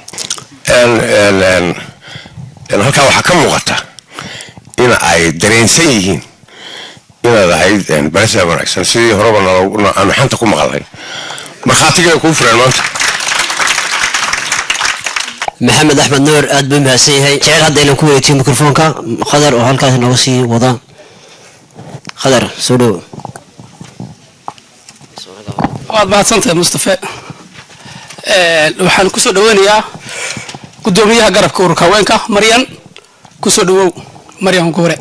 halkaa waxaa ka muuqata in ay dareensan yihiin inaad ahayd barasa wanaagsan sidii horeba nalo- aanu xanta ku maqalnay markhaatigeeda kuu fureen maanta maxamed axmed nuur aad buu mahadsan yahay jecel haddaynan ku wareegtiyo mikrofoonka khadar oo halkaas nooga sii wada khadar soo dhow waad mahadsantahay mustafe Een, waxaan kusoo dhaweynayaa gudoomiyaha garabka ururka haweenka maryan kusoo dhawow maryan goore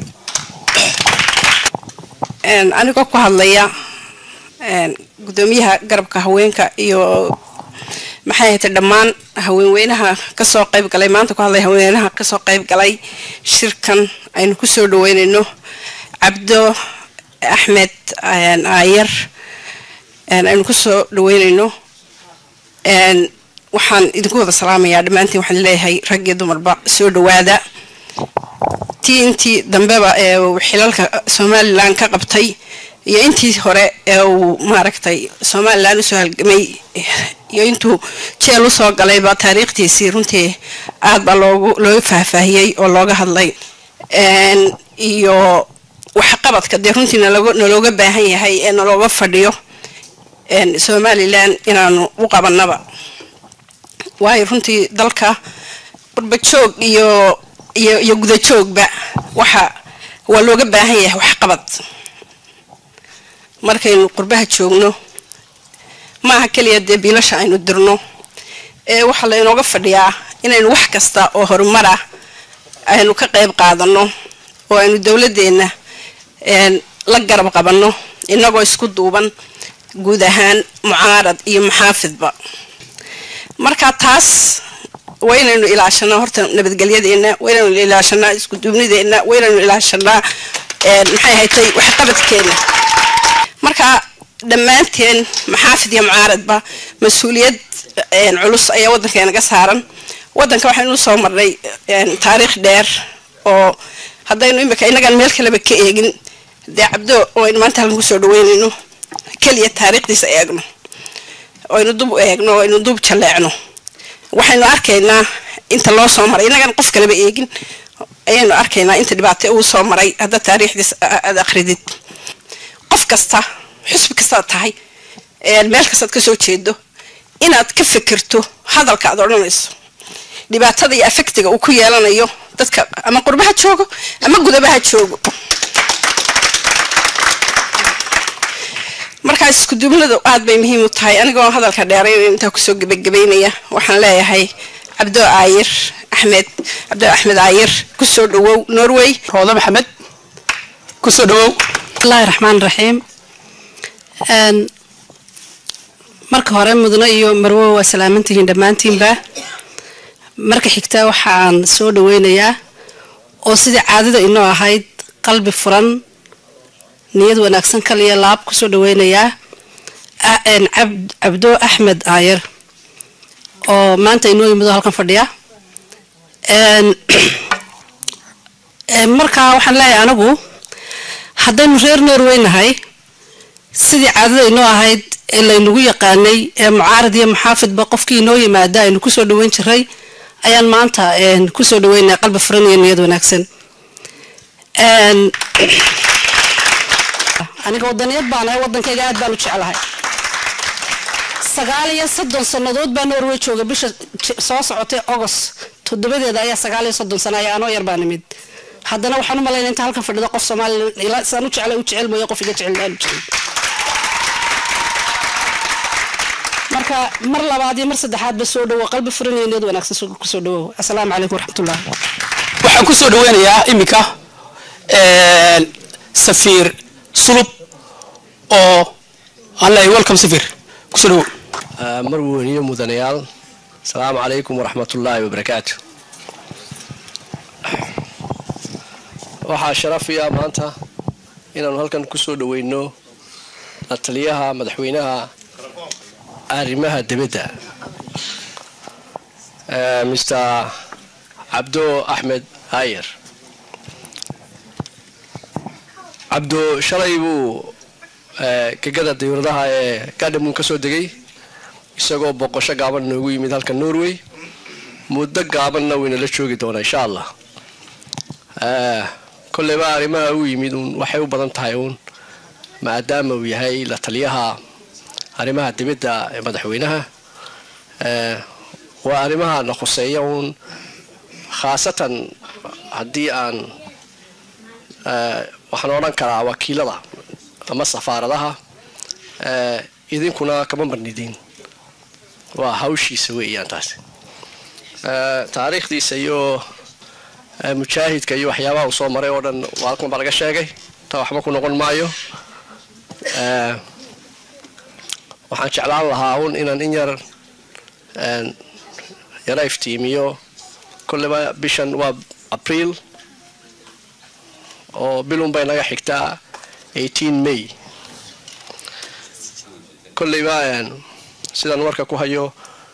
Een, anigoo ku hadlaya een, gudoomiyaha garabka haweenka iyo maxay ahayd dhammaan haweenweynaha kasoo qayb galay maanta ku hadlay haweenweynaha kasoo qayb galay shirkan aynu kusoo dhaweynayno cabdo axmed een, aayar een, aynu ku soo dhaweynayno een, waxaan idinku wada salaamayaa dhammaantiin waxaan leeyahay rag iyo dumarba soo dhawaada tii intii dambeba ee uu xilalka somalilan ka qabtay iyo intii hore ee uu maaragtay somalilan usoo halgamay iyo intuu jeel usoo galayba taariikhtiisii runtii aad baa loogu looga faahfaahiyey oo looga hadlay Een, iyo waxqabadka dee runtii naloga nalooga baahan yahay ee nalooga fadhiyo een, somalilan inaanu u qabanaba waayo runtii dalka qurbajoog iyo iyo iyo gudajoogba waxa waa looga baahan yahay waxqabad markaynu qurbaha joogno maaha keliya dee biilasha aynu dirno ee waxaa laynooga fadhiyaa inaynu wax kasta oo horumar ah aynu ka qayb qaadano oo aynu dowladeenna een, la garab qabanno inagoo isku duuban guud ahaan mucaarad iyo maxaafidba marka taas waa inaynu ilaashanaa horta nabadgelyadeena waa inaynu ilaashanaa isku duubnideena waa inaynu ilaashanaa een, maxay haytay waxqabadkeena marka dhammaanteen maxaafid iyo mucaaradba mas-uuliyad een, culus ayaa waddankeenaga saaran waddanka waxaynu soo marnay een, taariikh dheer oo haddaynu imika inagan meel kaleba ka eegin dee cabdo oo aynu maanta halkan kusoo dhaweynayno keliya taariikhdiisa eegno oo aynu dub u eegno oo aynu dub jaleecno waxaynu arkaynaa inta loo soo maray inagan qof kaleba eegin ayaynu arkaynaa inta dhibaato uu soo maray hadda taariikhdiis aad akridid qof kasta xusbi kastaad tahay een, meel kastaad kasoo jeedo inaad ka fikirto hadalka aad odhanayso dhibaatada iyo afektiga uu ku yeelanayo dadka ama qurbaha joogo ama gudabaha joogo markaas isku duubnadu aad bay muhiim u tahay anigoo hadalka dheeray intaa kusoo gebagabeynaya waxaan leeyahay cabdo aayir axmed cabdo axmed aayir kusoo dhawow norway roodo maxamed kusoo dhawow bismillahi raxmaan raxiim Een, marka hore mudane iyo marwo waa salaamantihiin dhammaantiinba marka xigta waxaan soo dhaweynayaa oo sidii caadada inoo ahayd qalbi furan niyad wanaagsan kal iyo laab kusoo dhaweynayaa a- een, Cab- cabdo axmed aayar oo maanta inoo yimid oo halkan fadhiya Een, een, marka waxaan leeyahay anigu haddaynu reer norway nahay sidii caadada inoo ahayd ee laynagu yaqaanay ee mucaarad iyo maxaafidba qofkii inoo yimaada aynu kusoo dhaweyn jiray ayaan maanta een, kusoo dhaweynaya qalbi furan iyo niyad wanaagsan Een, aniga wadaniyad baan ahay wadankayga aad baan u jeclahay sagaal iyo soddon sannadood baa norway jooga bisha j- soo socotay ogos toddobadeeda ayaa sagaal iyo soddon sana ayaa anoo yar baa nimid haddana waxaan u malaynaya inta halkan fadhido qof soomaaliya ilaa saan u jeclay u jecel mooye qof iga jecel aan u jecel marka mar labaad iyo mar saddexaadba soo dhawo qalbi furan iyo niyad wanaagsan soo- kusoo dhawow asalaamu calaykum waraxmatullah waxaan kusoo dhaweynayaa iminka een, safiir sulub oo aan leeyahay welcome safiir kusoo dhawow marweyniyo mudanayaal asalaamu calaykum waraxmatullaahi wabarakaatu waxaa sharafiya maanta inaanu halkan kusoo dhaweyno la taliyaha madaxweynaha arrimaha dibadda eh, mr cabdo axmed hayer cabdo shalay buu eh, gegada dawladaha ee gadhamun ka soo degay isagoo boqosho gaaban noogu yimid halka norway muddo gaabanna waynala joogi doonaa insha allah Eh, kolleyba arrimaha u yimid uun waxay u badan tahay uun maadaama uu yahay la taliyaha arrimaha dibadda ee madaxweynaha Eh, waa arrimaha na khuseeya uun khaasatan haddii aan eh, waxaan odhan karaa wakiilada ama safaaradaha eh, idinkuna kama marnidin waa hawshiisa weeyaan taasi Eh, taariikhdiisa iyo eh, mujaahidka iyo waxyaabaha uu soo maray oo dhan waa halkan baa laga sheegay taa waxba ku noqon maayo Eh, waxaan jeclaan lahaa un inaan in yar een, yara iftiimiyo kolleyba bishan waa abriil oo bilun bay naga xigtaa 18 may kolleyba sidaan warka ku hayo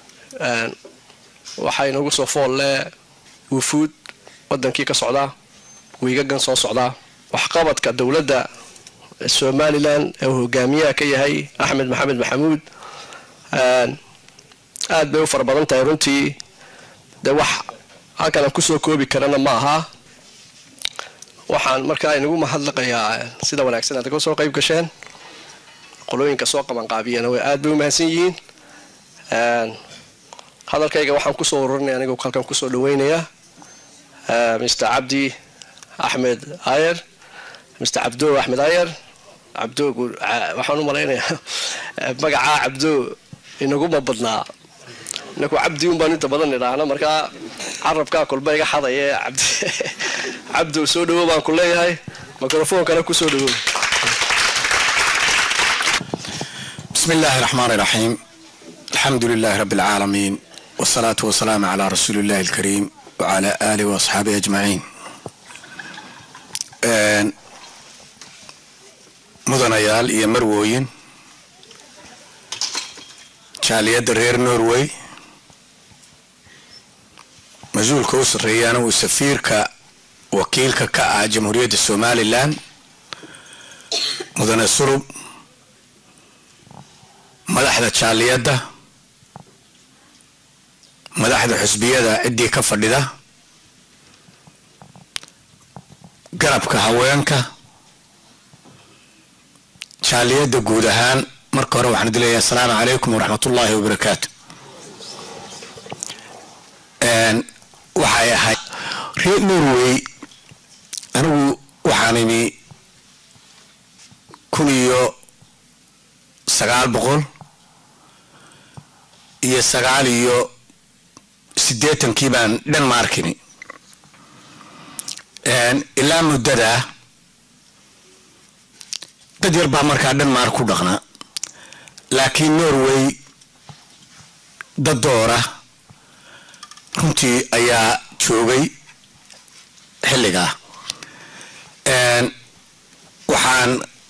waxaa inagu soo foolle wufuud wadankii ka socdaa wiigagan soo socdaa waxqabadka dowladda somalilan ee uu hogaamiyaha ka yahay axmed maxamed maxamuud aad bay u fara badan tahay runtii dee wax halkan aan kusoo koobi karana ma aha waxaan markaa inagu mahadlaqayaa sida wanaagsan aad ka soo qayb gasheen qolooyinka soo qabanqaabiyana way aad bay u mahadsan yihiin hadalkayga waxaan kusoo ururinaya anigu halkan kusoo dhaweynayaa mr cabdi axmed ayer mr cabdo axmed ayer cabdo waxaan u malaynayaa magacaa cabdo inaguma badnaa inaku cabdi un baan inta badan idhaahna markaa carabkaa kolba iga xadaya cabdi cabdo soo dhawo baan ku leeyahay mikrofoonkana kusoo dhawo بسم الله الرحمن الرحيم الحمد لله رب العالمين والصلاة والسلام على رسول الله الكريم وعلى آله وأصحابه أجمعين mudanayaal iyo marwooyin jaaliyadda reer norway mas-uulka u sarreeyaana uu safiirka wakiilka ka ah jamhuuriyadda somalilan mudane sulub madaxda jaaliyadda madaxda xusbiyada ciddii ka fadhida garabka haweenka jaaliyadda guud ahaan marka hore waxaan dilayaa asalaamu calaykum waraxmat ullaahi wabarakaatu waxay ahayd reer norway anigu waxaan imi kun iyo sagaal boqol iyo sagaal iyo siddeetankii baan denmarkini ilaa muddadaa dad yar baa markaa denmark ku dhaqnaa laakiin norway dad doora runtii ayaa joogay xilligaa waxaan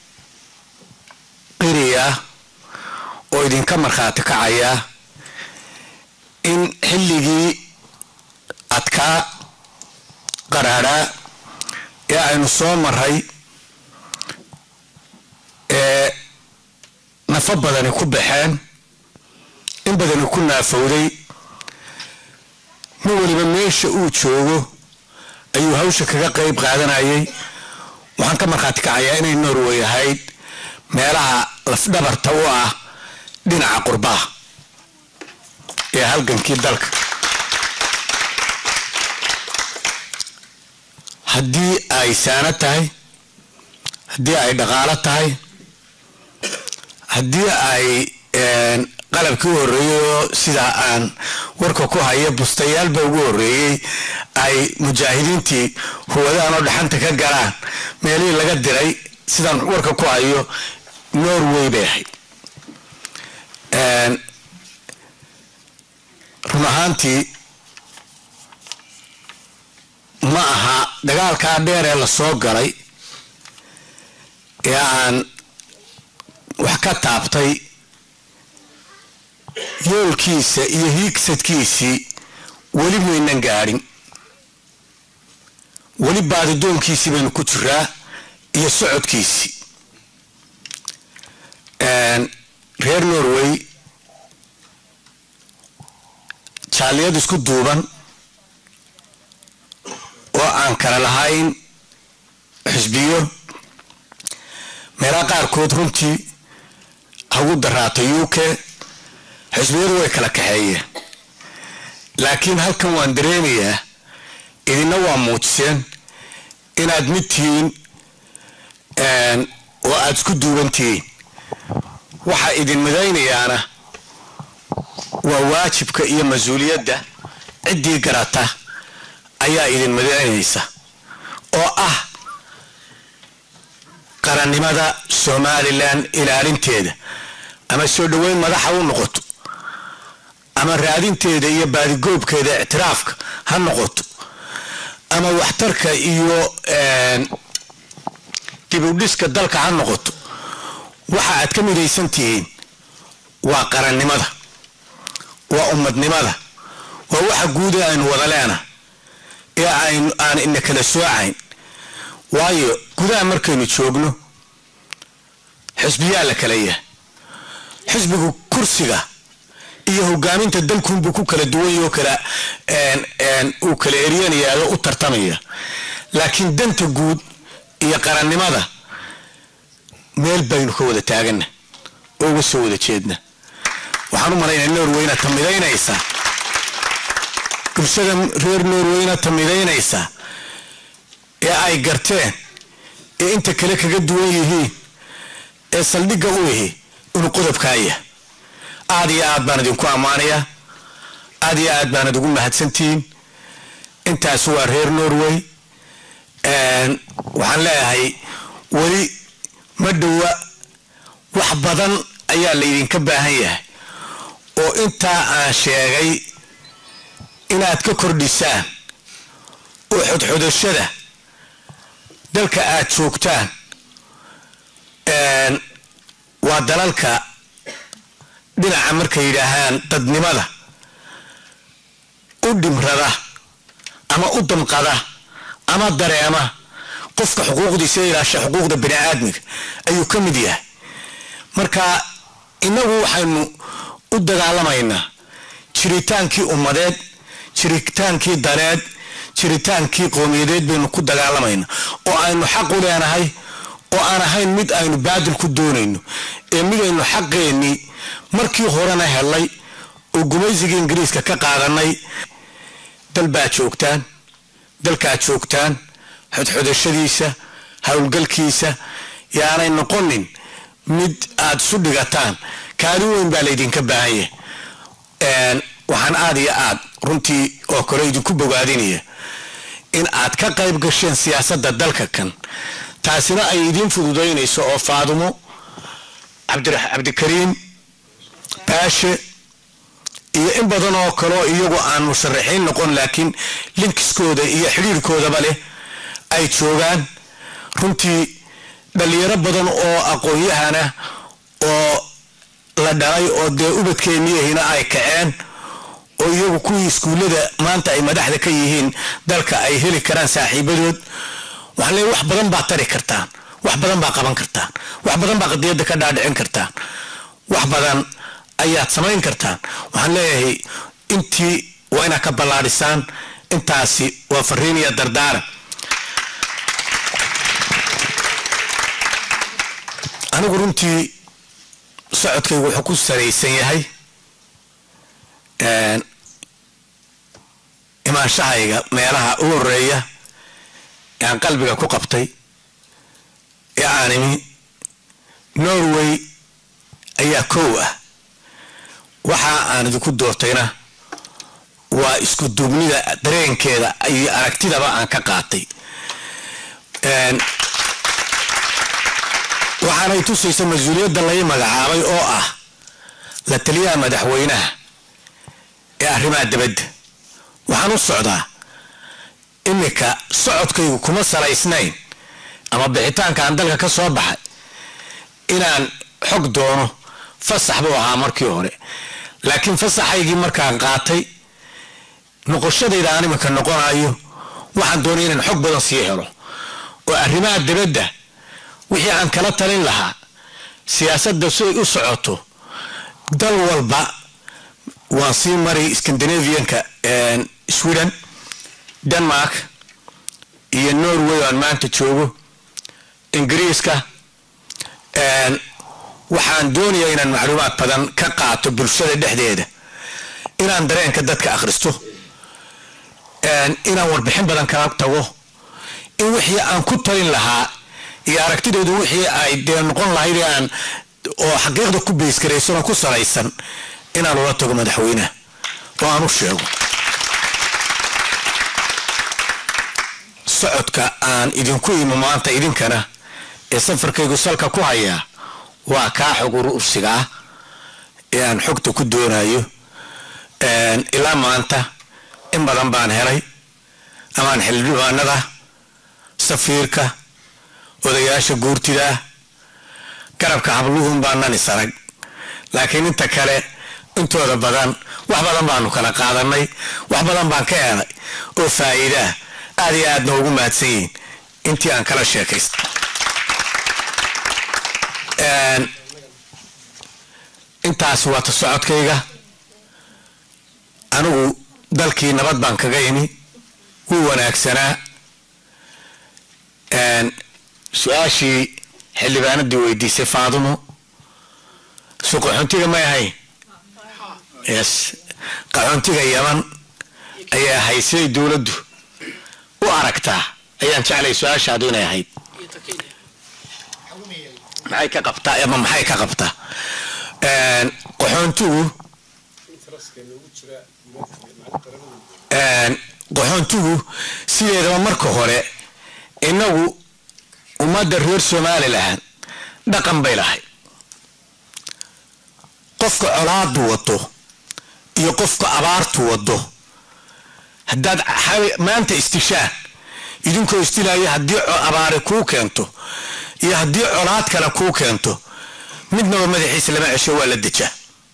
qiriyaa oo idinka markhaati kacayaa in xilligii adkaa qaraadhaa ee aynu soo maray ee nafo badani ku baxeen in badani ku naafowday nin weliba meesha uu joogo ayuu hawsha kaga qayb qaadanayay waxaan ka markhaati kacayaa inay norway ahayd meelaha lafdhabarta u ah dhinaca qurbaha ee halgankii dalka haddii ay saano tahay haddii ay dhaqaalo tahay haddii ay qalabkii u horreeyey oo sidaa aan warka ku haya bustayaalba ugu horreeyey ay mujaahidiintii huwadaan oo dhaxanta ka galaan meelihii laga diray sidaan warka ku hayo norway bay ahayd run ahaantii ma aha dagaalkaa dheer ee la soo galay ee aan wax ka taabtay yoolkiisa iyo hiigsadkiisii weli maynan gaadhin weli baadidoonkiisii baynu ku jiraa iyo socodkiisii reer norway jaaliyad isku duuban oo aan kala lahayn xisbiyo meelaha qaarkood runtii hagu daraata u k xisbiyadu way kala kaxeeyeen laakiin halkan waan dareemayaa idina waa muujiseen inaad mid tihiin oo aada isku duuban tihiin waxaa idin midaynayaana waa waajibka iyo mas-uuliyadda ciddii garata ayaa idin midaynaysa oo ah qarannimada somalilan ilaalinteeda ama soo dhoweyn madaxa u noqoto ama raadinteeda iyo baadigoobkeeda ictiraafka ha noqoto ama waxtarka iyo dibudhiska dalka ha noqoto waxa aad ka midaysan tihiin waa qarannimada waa ummadnimada waa waxa guuda aynu wada leena ee aynu aan ina kala soocayn waayo gudaha markaynu joogno xisbiyaa la kala yahay xisbigu kursiga iyo hogaaminta dalkunbuu ku kala duwan oo kala uu kala eryanaya oo u tartamaya laakiin danta guud iyo qarannimada meel baynu ka wada taagana oo uga soo wada jeedna waxaan u malaynaya norweyna tamidaynaysa bulshada reer norweyna tamidaynaysa ee ay garteen ee inta kale kaga duwan yihiin ee saldhigga u ihi inuu qodobkaaya aad iyo aad baan idinku ammaanayaa aad iyo aad baanad ugu mahadsantihiin intaas waa reer norway waxaan leeyahay weli ma dhowa wax badan ayaa laydinka baahan yahay oo intaa aan sheegay inaad ka kordhisaan oo xodxodashada dalka aad joogtaan waa dalalka dhinaca markay yidhaahaan dadnimada u dhimrada ama u damqada ama dareema qofka xuquuqdiisa ilaasha xuquuqda bani aadmiga ayuu ka mid yahay marka innagu waxaynu u dagaalamaynaa jiritaankii ummadeed jiritaankii daneed jiritaankii qowmiyadeed baynu ku dagaalamaynaa oo aynu xaq u leenahay oo aan ahayn mid aynu baadil ku doonayno ee midaynu xaqeennii markii horena helay oo gumaysigii ingiriiska ka qaadanay dal baad joogtaan dalkaad joogtaan xodxodashadiisa howlgalkiisa yaanay noqonin mid aad isu dhigataan kaalin weyn baa laydinka baahan yahay waxaan aad iyo aad runtii oo kale idinku bogaadinaya in aad ka qayb gasheen siyaasadda dalka kan taasina ay idiin fududaynayso oo faadumo cabdikariim baashe iyo in badan oo kaleo iyagu aan musharaxiin noqon laakiin linkiskooda iyo xidhiirkoodaba leh ay joogaan runtii dhalinyaro badan oo aqoon-yahana oo la dhalay oo dee ubadkeenniyahina ay kaceen oo iyagu kuwii iskuullada maanta ay madaxda ka yihiin dalka ay heli karaan saaxiibadood waxaan leeyahy wax badan baa tari kartaan wax badan baa qaban kartaan wax badan baa qadiyadda ka dhaadhicin kartaan wax badan ayaad samayn kartaan waxaan leeyahay intii waa inaad ka ballaadhisaan intaasi waa fariin iyo dardaaran anigu runtii socodkaygu wuxuu ku saraysan yahay imaanshahayga meelaha u horeeya ee aan qalbiga ku qabtay ee aan imi norway ayaa kow ah waxa aan idinku doortayna waa isku duubnida dareenkeeda iyo aragtidaba aan ka qaatay waxaanay tusaysa mas-uuliyadda lay magacaabay oo ah la taliyaha madaxweynaha ee arrimaha dibadda waxaan u socdaa iminka socodkaygu kuma salaysnayn ama bixitaanka aan dalka ka soo baxay inaan xog doono fasax buu ahaa markii hore laakiin fasaxaygii markaan qaatay noqoshadayda aan iminka noqonayo waxaan doonay inaan xog badan sii helo oo arrimaha dibadda wixii aan kala talin lahaa siyaasadda si ay u socoto dal walba waan sii maray scandinavianka sweden denmark iyo norway oo aan maanta joogo ingiriiska waxaan doonayaa inaan macluumaad badan ka qaato bulshada dhexdeeda inaan dareenka dadka akhristo inaan warbixin badan kala tago in wixii aan ku talin lahaa iyo aragtidoodu wixii ay dee noqon lahayd aan oo xaqiiqda ku beysgaraysan oo ku salaysan inaan ula tago madaxweynaha oo aan u sheego socodka aan idinku imo maanta idinkana ee safarkaygu salka ku hayaa waa kaa xog urursiga ah ee aan xogta ku doonayo ilaa maanta in badan baan helay amaan xildhibaanada safiirka odayaasha guurtida garabka habluhun baanan isarag laakiin inta kale intooda badan wax badan baanu kala qaadanay wax badan baan ka helay oo faa'iidaa aad iyo aadna ugu mahadsan yihiin intii aan kala sheekaysta intaas waa ta socodkayga anigu dalkii nabad baan kaga imi wuu wanaagsanaa su-aashii xildhibaanadii weydiisay faadumo su qaxoontiga may ahayn yes qaxoontiga yaman ayay ahayd siday dowladdu u aragtaa ayaan jeclay su-aashaadu inay ahayd maxay ka qabtaa ama maxay ka qabtaa qaxoontigu qaxoontigu sideedaba marka hore inagu ummadda reer somalilan dhaqan bay lahay qofka colaadu wado iyo qofka abaartu wado haddaad maanta istishaan idinkoo istilaya haddii abaari kuu keento iyo haddii colaad kale kuu keento midnaba madaxiisa lama cesho waa la dejaa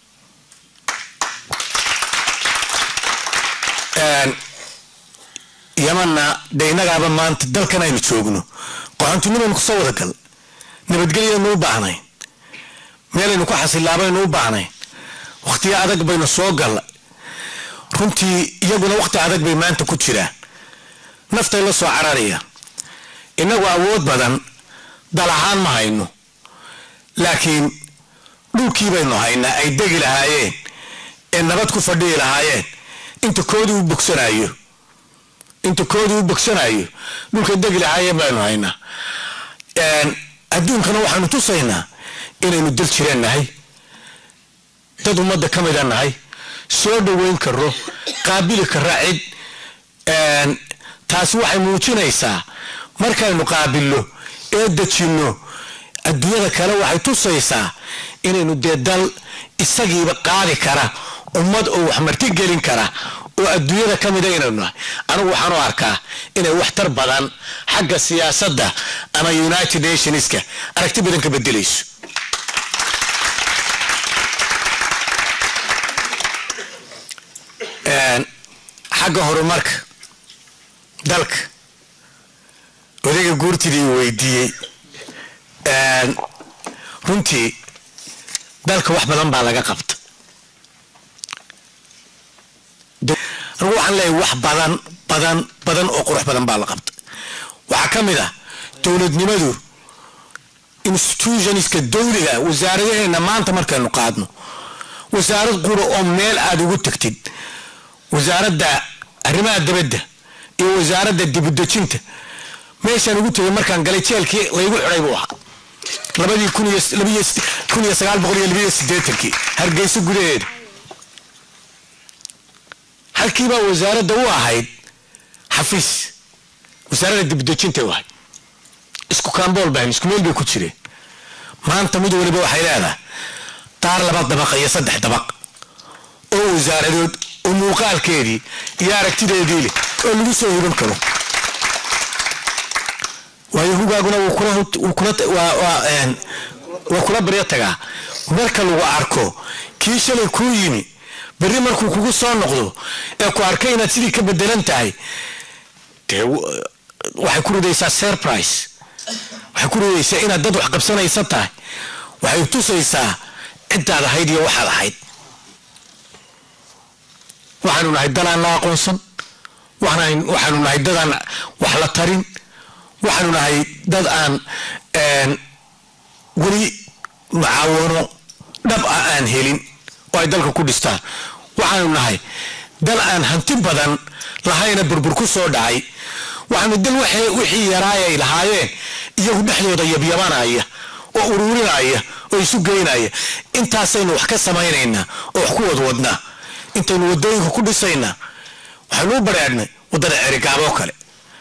yamanna de innagaaba maanta dalkan aynu joogno qaxoontinimanu kusoo wada gal nabadgelyanu u baahnayn meelaynu ku xasilaabaynu u baahnayn wakhtiyo adag baynu soo galla runtii iyaguna wakhti adag bay maanta ku jiraan naftay la soo cararayaan innagu awood badan dal ahaan ma hayno laakiin dhulkii baynu haynaa ay degi lahaayeen ee nabad ku fadhihi lahaayeen inta koodii u bogsanayo inta koodii u bogsanayo dhulkay degi lahaayeen baynu haynaa adduunkana waxaanu tusaynaa inaynu dal jireen nahay dad ummadda ka mida nahay soo dhoweyn karo qaabili kara cid taasi waxay muujinaysaa markaynu qaabilno ee dejinno adduunyada kale waxay tusaysaa inaynu dee dal isagiiba qaadi kara ummad oo wax marti gelin kara oo adduunyada ka mida inaynu nahay anigu waxaan u arkaa inay waxtar badan xagga siyaasadda ama united nationska aragti badan ka bedelayso xagga horumarka dalka odayga guurtidii weydiiyey runtii dalka wax badan baa laga qabta anigu waxaan leeyahay wax badan badan badan oo qurux badan baa la qabta waxaa ka mid ah dowladnimadu institutionska dowliga wasaaradaheena maanta markaynu qaadno wasaarad qura oo meel aada ugu tagtid wasaaradda arrimaha dabadda iyo wasaaradda dibudejinta meeshaan ugu tegay markaan galay jeelkii laygu xidhay buu ahaa labadii kun iyo sagaal boqol iyo labiyo sideetankii hargeysa gudaheeda halkiibaa wasaaradda u ahayd xafiis wasaaradda dibudejinta u ahayd isku kaambool baa isku meel bay ku jireen maanta mid waliba waxay leedahay daar laba dabaq iyo saddex dabaq oo wasaaradood oo muuqaalkeedii iyo aragtideedii leh oo lagu soo hiban karo waayo hugaaguna waa kula baryo tagaa marka lagu arko kii shalay kuu yimi berri markuu kugu soo noqdo ee ku arkay inaad sidii ka bedelan tahay dee waxay ku ridaysaa surprise waxay ku ridaysaa inaad dad wax qabsanaysa tahay waxay tusaysaa ciddaad ahayd iyo waxaad ahayd waxaanu nahay dalaan la aqoonsan waxaanu nahay dadaan wax la tarin waxaanu nahay dad aan weli mucaawono dhab ah aan helin oo ay dalka ku dhistaan waxaanu nahay dal aan hanti badan lahayna burbur ku soo dhacay waxaanu dal wixii yaraayay lahaayeen iyagu dhexdooda yabyabanaya oo uruurinaya oo isu geynaya intaasaynu wax ka samaynaynaa oo wax ku wadwadnaa intaynu wadooyinka ku dhisaynaa waxaanu u bareedhnay waddada cerigaaboo kale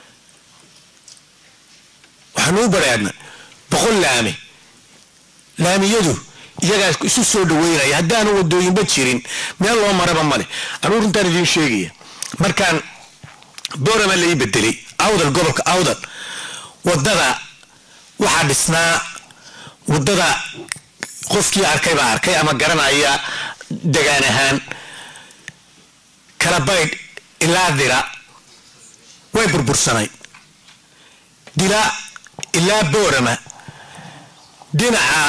waxaanu u bareedhnay boqol laami laamiyadu iyagaa isu soo dhaweynaya haddaanu wadooyinba jirin meel loo maraba male anuu runtaan idiin sheegaya markaan boorama lai bedelay awdal gobolka awdal wadada waxaa dhisnaa wadada qofkii arkay baa arkay ama garanaya degaan ahaan kala baydh ilaa dila way burbursanay dila ilaa boorama dhinaca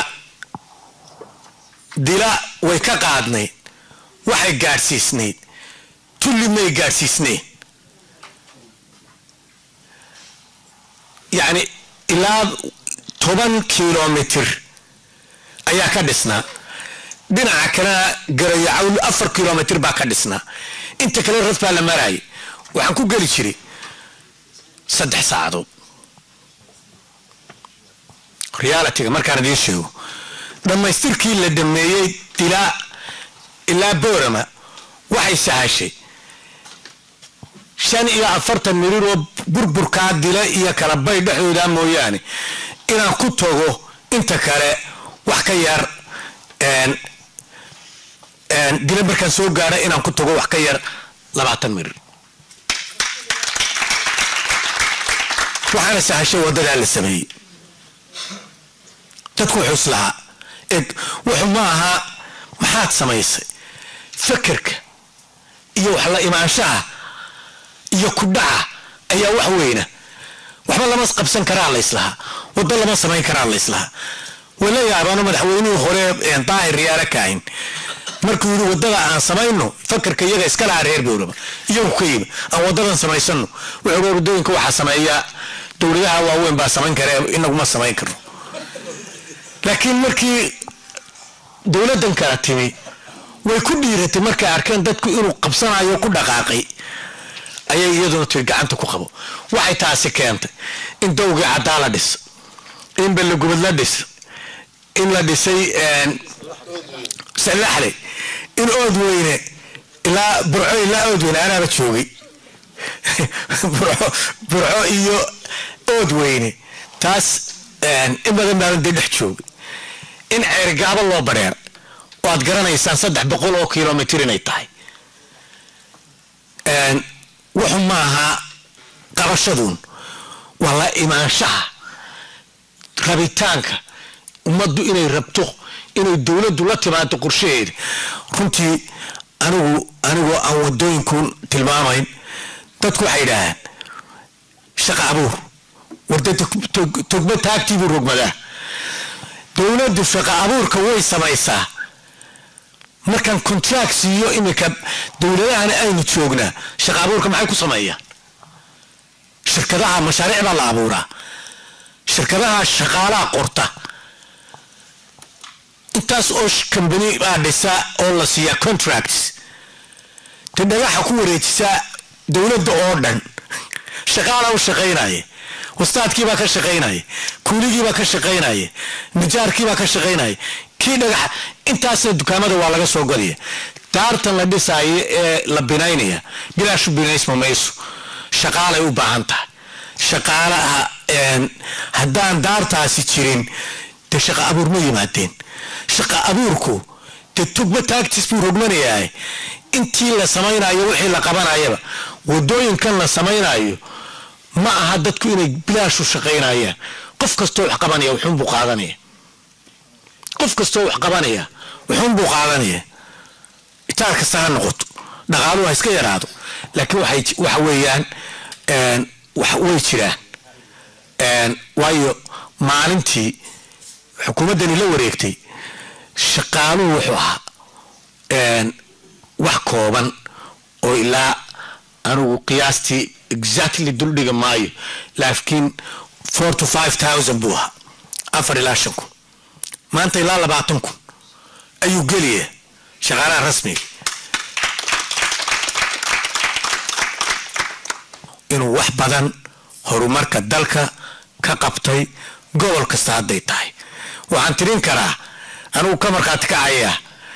dila way ka qaadnayd waxay gaadhsiisnayd tulli may gaadhsiisnayn yacni ilaa toban kilomitir ayaa ka dhisnaa dhinaca kalena garayacawl afar kilomitir baa ka dhisnaa inta kale ras baa la marayay waxaan ku geli jiray saddex saacadood realitiga markaan idiin sheego dhammaystirkii la dhameeyey dilaa ilaa boorama waxay sahashay shan iyo afartan mirir oo burburkaa dila iyo kala bay dhexdooda mooyaane inaan ku tago inta kale wax ka yar dila markaan soo gaadha inaan ku tago wax ka yar labaatan mirir waxaana sahashay wadadaa la sameeyey dadku wuxuu islahaa eg wuxuu ma aha maxaad samaysay fakerka iyo wax la imaanshaha iyo ku dhaca ayaa wax weyna waxba lama qabsan karaa la islahaa waddo lama samayn karaa la islahaa wala yaabaano madaxweynihii hore daahir riyaara kaahin markuu yidhi waddada aan samayno fakerka iyaga iska lahaa reer booraba iyagu ka yimi aan waddadan samaysano wuxuu waddooyinka waxaa sameeya dowladaha waaweyn baa samayn kara inaguma samayn karno laakiin markii dowladdan kala timi way ku dhiiratay markay arkeen dadku inuu qabsanayo ku dhaqaaqay ayay iyaduna tiri gacanta ku qabo waxay taasi keentay in dowgii caddaa la dhis in ballagubad la dhis in la dhisay sallaxle in ood weyne ilaa burco ilaa ood weyne anaaba joogay burco iyo ood weyne taas in badan baaban dee dhex joogay in ceerigaabo loo bareer oo aad garanaysaan saddex boqol oo kilomitir inay tahay wuxu maaha qabashaduun waa la imaanshaha rabitaanka ummaddu inay rabto inay dowladdu la timaado qorshaheeda runtii anigu anigoo aan wadooyinku tilmaamayn dadku waxay idhaahaan shaqa abuur warda togba taagtiibuu rogmadaa dowladdu shaqa abuurka way samaysaa markaan contract siiyo iminka dowladahana aynu joognaa shaqa abuurka maxay ku sameeyaan shirkadaha mashaariic baa la abuuraa shirkadaha shaqaalaha qorta intaas oo kambani baa dhisa oo la siiyaa contracts te dhagaxa ku wareejisaa dowladda oo dhan shaqaala u shaqaynaya wastaadkiibaa ka shaqaynaya kuuligiibaa ka shaqaynaya nijaarkiibaa ka shaqaynaya kii dhagaxa intaasna dukaamada waa laga soo godaya daartan la dhisaayo ee la binaynaya bilaashu binaysma mayso shaqaalay u baahan tahay shaqaalaha haddaan daartaasi jirin dee shaqa abuur ma yimaadeen shaqa abuurku dee tugba taagtis buu rogmanayaa intii la samaynayo wixii la qabanayaba wadooyinkan la samaynayo ma aha dadku inay bilaashu shaqaynayaan qof kastoo wax qabanaya wuxuunbuu qaadanaya qof kastoo wax qabanaya wuxuunbuu qaadanaya itaar kasta ha noqoto dhaqaaluhu ha iska yaraado laakiin waxa weeyaan way jiraan waayo maalintii xukuumaddani la wareegtay shaqaaluhu wuxuu ahaa wax kooban oo ilaa anigu qiyaastii exactly duldhiga maayo laakiin four to five thousand buu ahaa afar ilaa shan kun maanta ilaa labaatan kun ayuu gelaya shaqaalaha rasmiga inuu wax badan horumarka dalka ka qabtay gobol kasta hadday tahay waxaan tirin karaa anigu ka markhaati kacayaa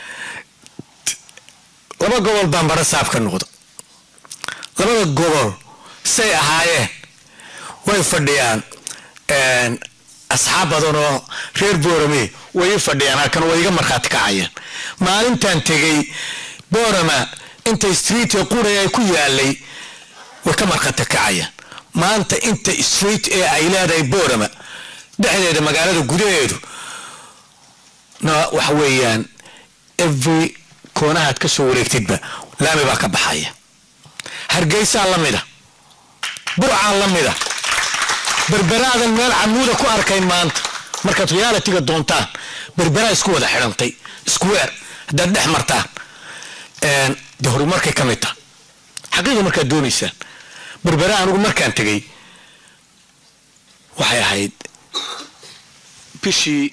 laba gobol baan bara saab ka noqda labada gobol say ahaayeen way fadhiyaan asxaab badan oo reer boorame way i fadhiyaan halkan way iga markhaati kacayaan maalintan tegay boorama inta street ee qura ay ku yaalay way ka markhaati kacayaan maanta inta street ee ay leedahay boorama dhexdeeda magaalada gudaheedu na waxa weeyaan every koonahaad ka soo wareegtidba laami baa ka baxaya hargeysaa la mida burcaa la mida berberaadan meel camuuda ku arkayn maanta markaad realitiga doontaan berberaa isku wada xidhantay square haddaad dhex martaan de horumarkay ka mid taha xaqiiqa markaad doonaysaan berbera anigu markaan tegey waxay ahayd bishii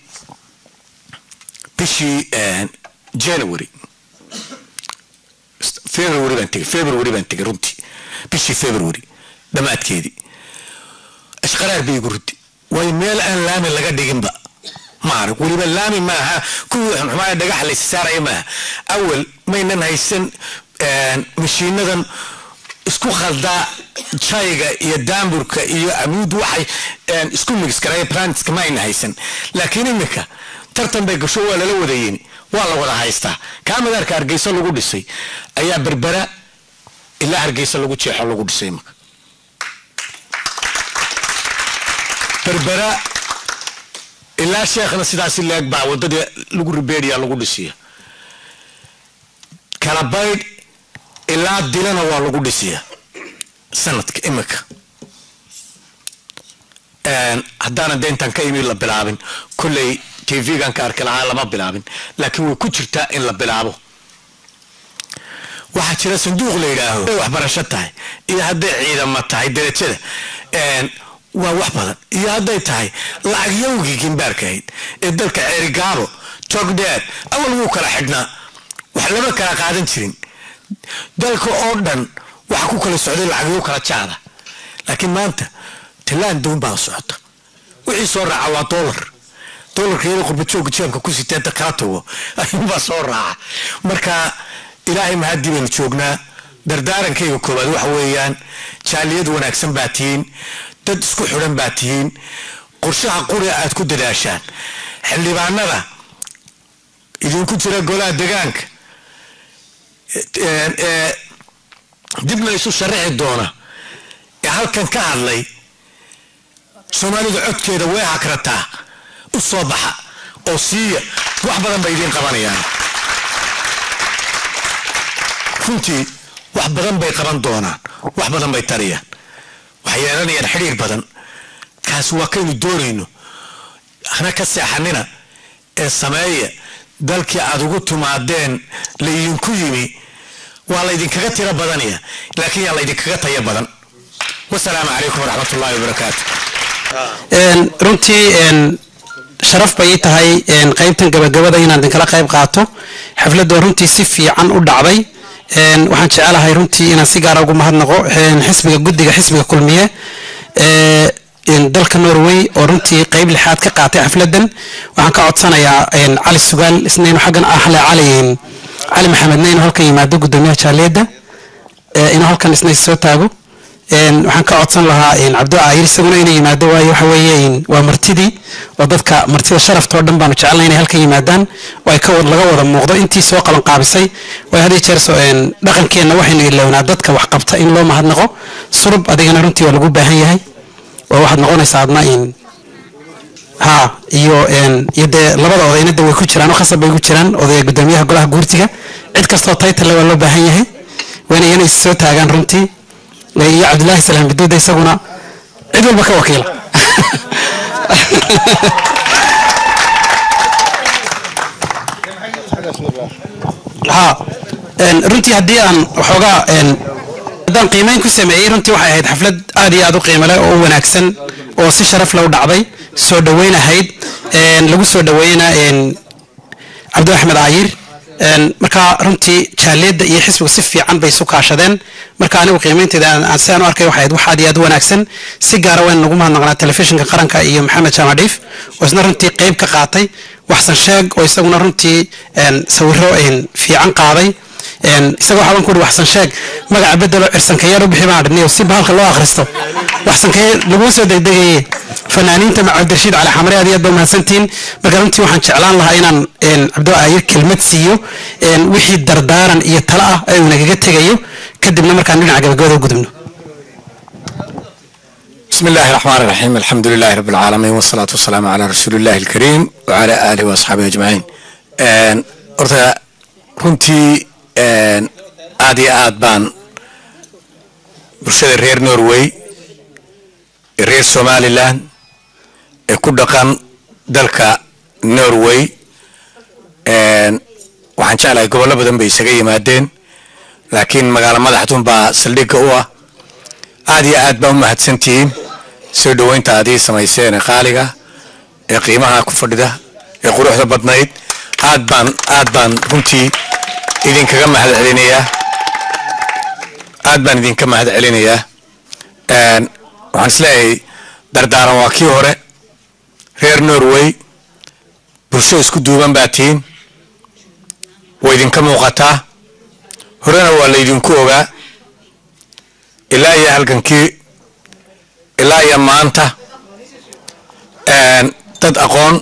bishii january february baan tegey february baan tegey runtii bishii february dhammaadkeedii ashqaraar bay igu rudi waayo meel aan laami laga dhiginba ma arag weliba laami maaha kuwii xumxumaaya dhagax laysa saaraya maaha awal maynan haysan mashiinadan isku khaldaa jayga iyo daamburka iyo amuud waxay isku migis garaya planetska ma ayna haysan laakiin iminka tartan bay gasho waa lala wadayeen waa la wada haystaa kaa madaarka hargeysa lagu dhisay ayaa berbera ilaa hargeysa lagu jeexo lagu dhisay iminka berbera ilaa sheekhna sidaasi leeg baa wadadii lagu ribeeriya lagu dhisiya kala baydh ilaa dilana waa lagu dhisiya sanadka imika haddaanan de intaan ka imi la bilaabin kolley tv-gan ka arki lahaa lama bilaabin laakiin way ku jirtaa in la bilaabo waxaa jira sanduuq la yidhaaho waxbarasho tahay iyo hadday ciidama tahay darajada waa wax badan iyo hadday tahay lacag yowgii gimbaarka ahayd ee dalka ceerigaabo jogdheer awal wuu kala xidhnaa wax lama kala qaadan jirin dalka oo dhan waxa ku kala socday lacagyo kala jaada laakiin maanta talaan doon baa socota wixii soo raaca waa doolar doolarka iyadoo qurbajooga jeebka ku siteenta kala tago ayuunbaa soo raaca marka ilaahay mahadii baynu joognaa dardaarankayga koowaad waxa weeyaan jaaliyad wanaagsan baa tihiin dad isku xidhan baa tihiin qorshaha quri aad ku dadaashaan xildhibaanada idinku jira golaha degaanka dibna isu sharaxi doona ee halkan ka hadlay soomaalida codkeeda way hakrataa u soo baxa oo siiya wax badan bay idiin qabanayaan runtii wax badan bay qaban doonaan wax badan bay tariyaan waxay yeelanayaan xidhiir badan kaasi waa kaynu doonayno hana ka seexanina ee sameeya dalkii aad ugu timaadeen laydinku yimi waa laydinkaga tiro badanaya laakiin yaa laydinkaga taya badan wasalaamu calaykum waraxmatullaahi wabarakaatu runtii sharaf bay ii tahay qaybtan gabagabada inaan idinkala qayb qaato xafladoo runtii si fiican u dhacday waxaan jecelahay runtii inaan si gaara ugu mahadnaqo xisbiga guddiga xisbiga kulmiye dalka norway oo runtii qayb lixaad ka qaatay xafladan waxaan ka codsanayaa cali sugaal isnaynu xaggan ahle cali cali maxamedna inuu halkan yimaado gudoomiyaha jaaliyadda inuu halkan isna soo taago waxaan ka codsan lahaa cabdo aayir isaguna inuu yimaado waayo waxa weeye waa martidii oo dadka martida sharaftoo dhan baanu jecelnay inay halkan yimaadaan oo ay laga wada muuqdo intii soo qaban qaabisay waayo hadii jeer dhaqankeenna waxaynu ilownaa dadka wax qabta in loo mahadnaqo surub adigana runtii waa lagu baahan yahay oo waxaad noqonaysaa adna in ha iyo iyo dee labada odayna de way ku jiraan oo khasab bay ku jiraan odaya gudoomiyaha golaha guurtiga cid kastoo taytale waa loo baahan yahay waana iyana is soo taagaan runtii iyo cabdillaahi salaam biduuda isaguna cid walba ka wakiila ha runtii haddii aan waxoogaa haddaan qiimeyn ku sameeyey runtii waxay ahayd xaflad aad iyo aad u qiimo leh oo u wanaagsan oo si sharaf leh u dhacday soo dhoweyn ahayd lagu soo dhoweeyna cabdi axmed caayir marka runtii jaaliyadda iyo xisbigu si fiican bay isu kaashadeen marka anigu qiimeynteeda aan sidaan u arkay waxay ahayd wax aad iyo aad u wanaagsan si gaara waynu nagu mahadnaqnaa telefishinka qaranka iyo maxamed jaamac dhiif oo isna runtii qayb ka qaatay waxsan sheeg oo isaguna runtii sawiro fiican qaaday isaga waxaa baan ku uri waxsan sheeg magaca bedelo cirsankayeer u bixi baan adhiniyo si bahalka loo akhristo waxsankayeer laguma soo degdegaye fanaaniinta cabdirashiid cali xamre aad iyo aad baa mahadsantihiin marka runtii waxaan jeclaan lahaa inaan cabdo aayir kelmad siiyo wixii dardaaran iyo talo ah ee uu nagaga tegayo kadibna markaan dhinaca gabagabada u gudubno بسم الله الرحمن الرحيم الحمد لله رب العالمين والصلاة والسلام على رسول الله الكريم وعلى آله وأصحابه أجمعين Een, horta runtii een, aad iyo aad baan bulshada reer norway ee reer somaliland ee ku dhaqan dalka norway een, waxaan jeclahay gobollo badan bay isaga yimaadeen laakiin magaalo madaxdun baa saldhigga u ah aad iyo aad baa u mahadsantihiin soo dhoweynta aad ii samayseen ee qaaliga ee qiimaha ku fadhida ee quruxda badnayd aad baan aad baan runtii idinkaga mahad celinayaa aad baan idinka mahad celinayaa Een, waxaan isleeyahay dardaaran waa kii hore reer norway bulsho isku duuban baa tihiin way idinka muuqataa horena waa laydinku ogaa ilaa iyo halgankii ilaa iyo maanta een, dad aqoon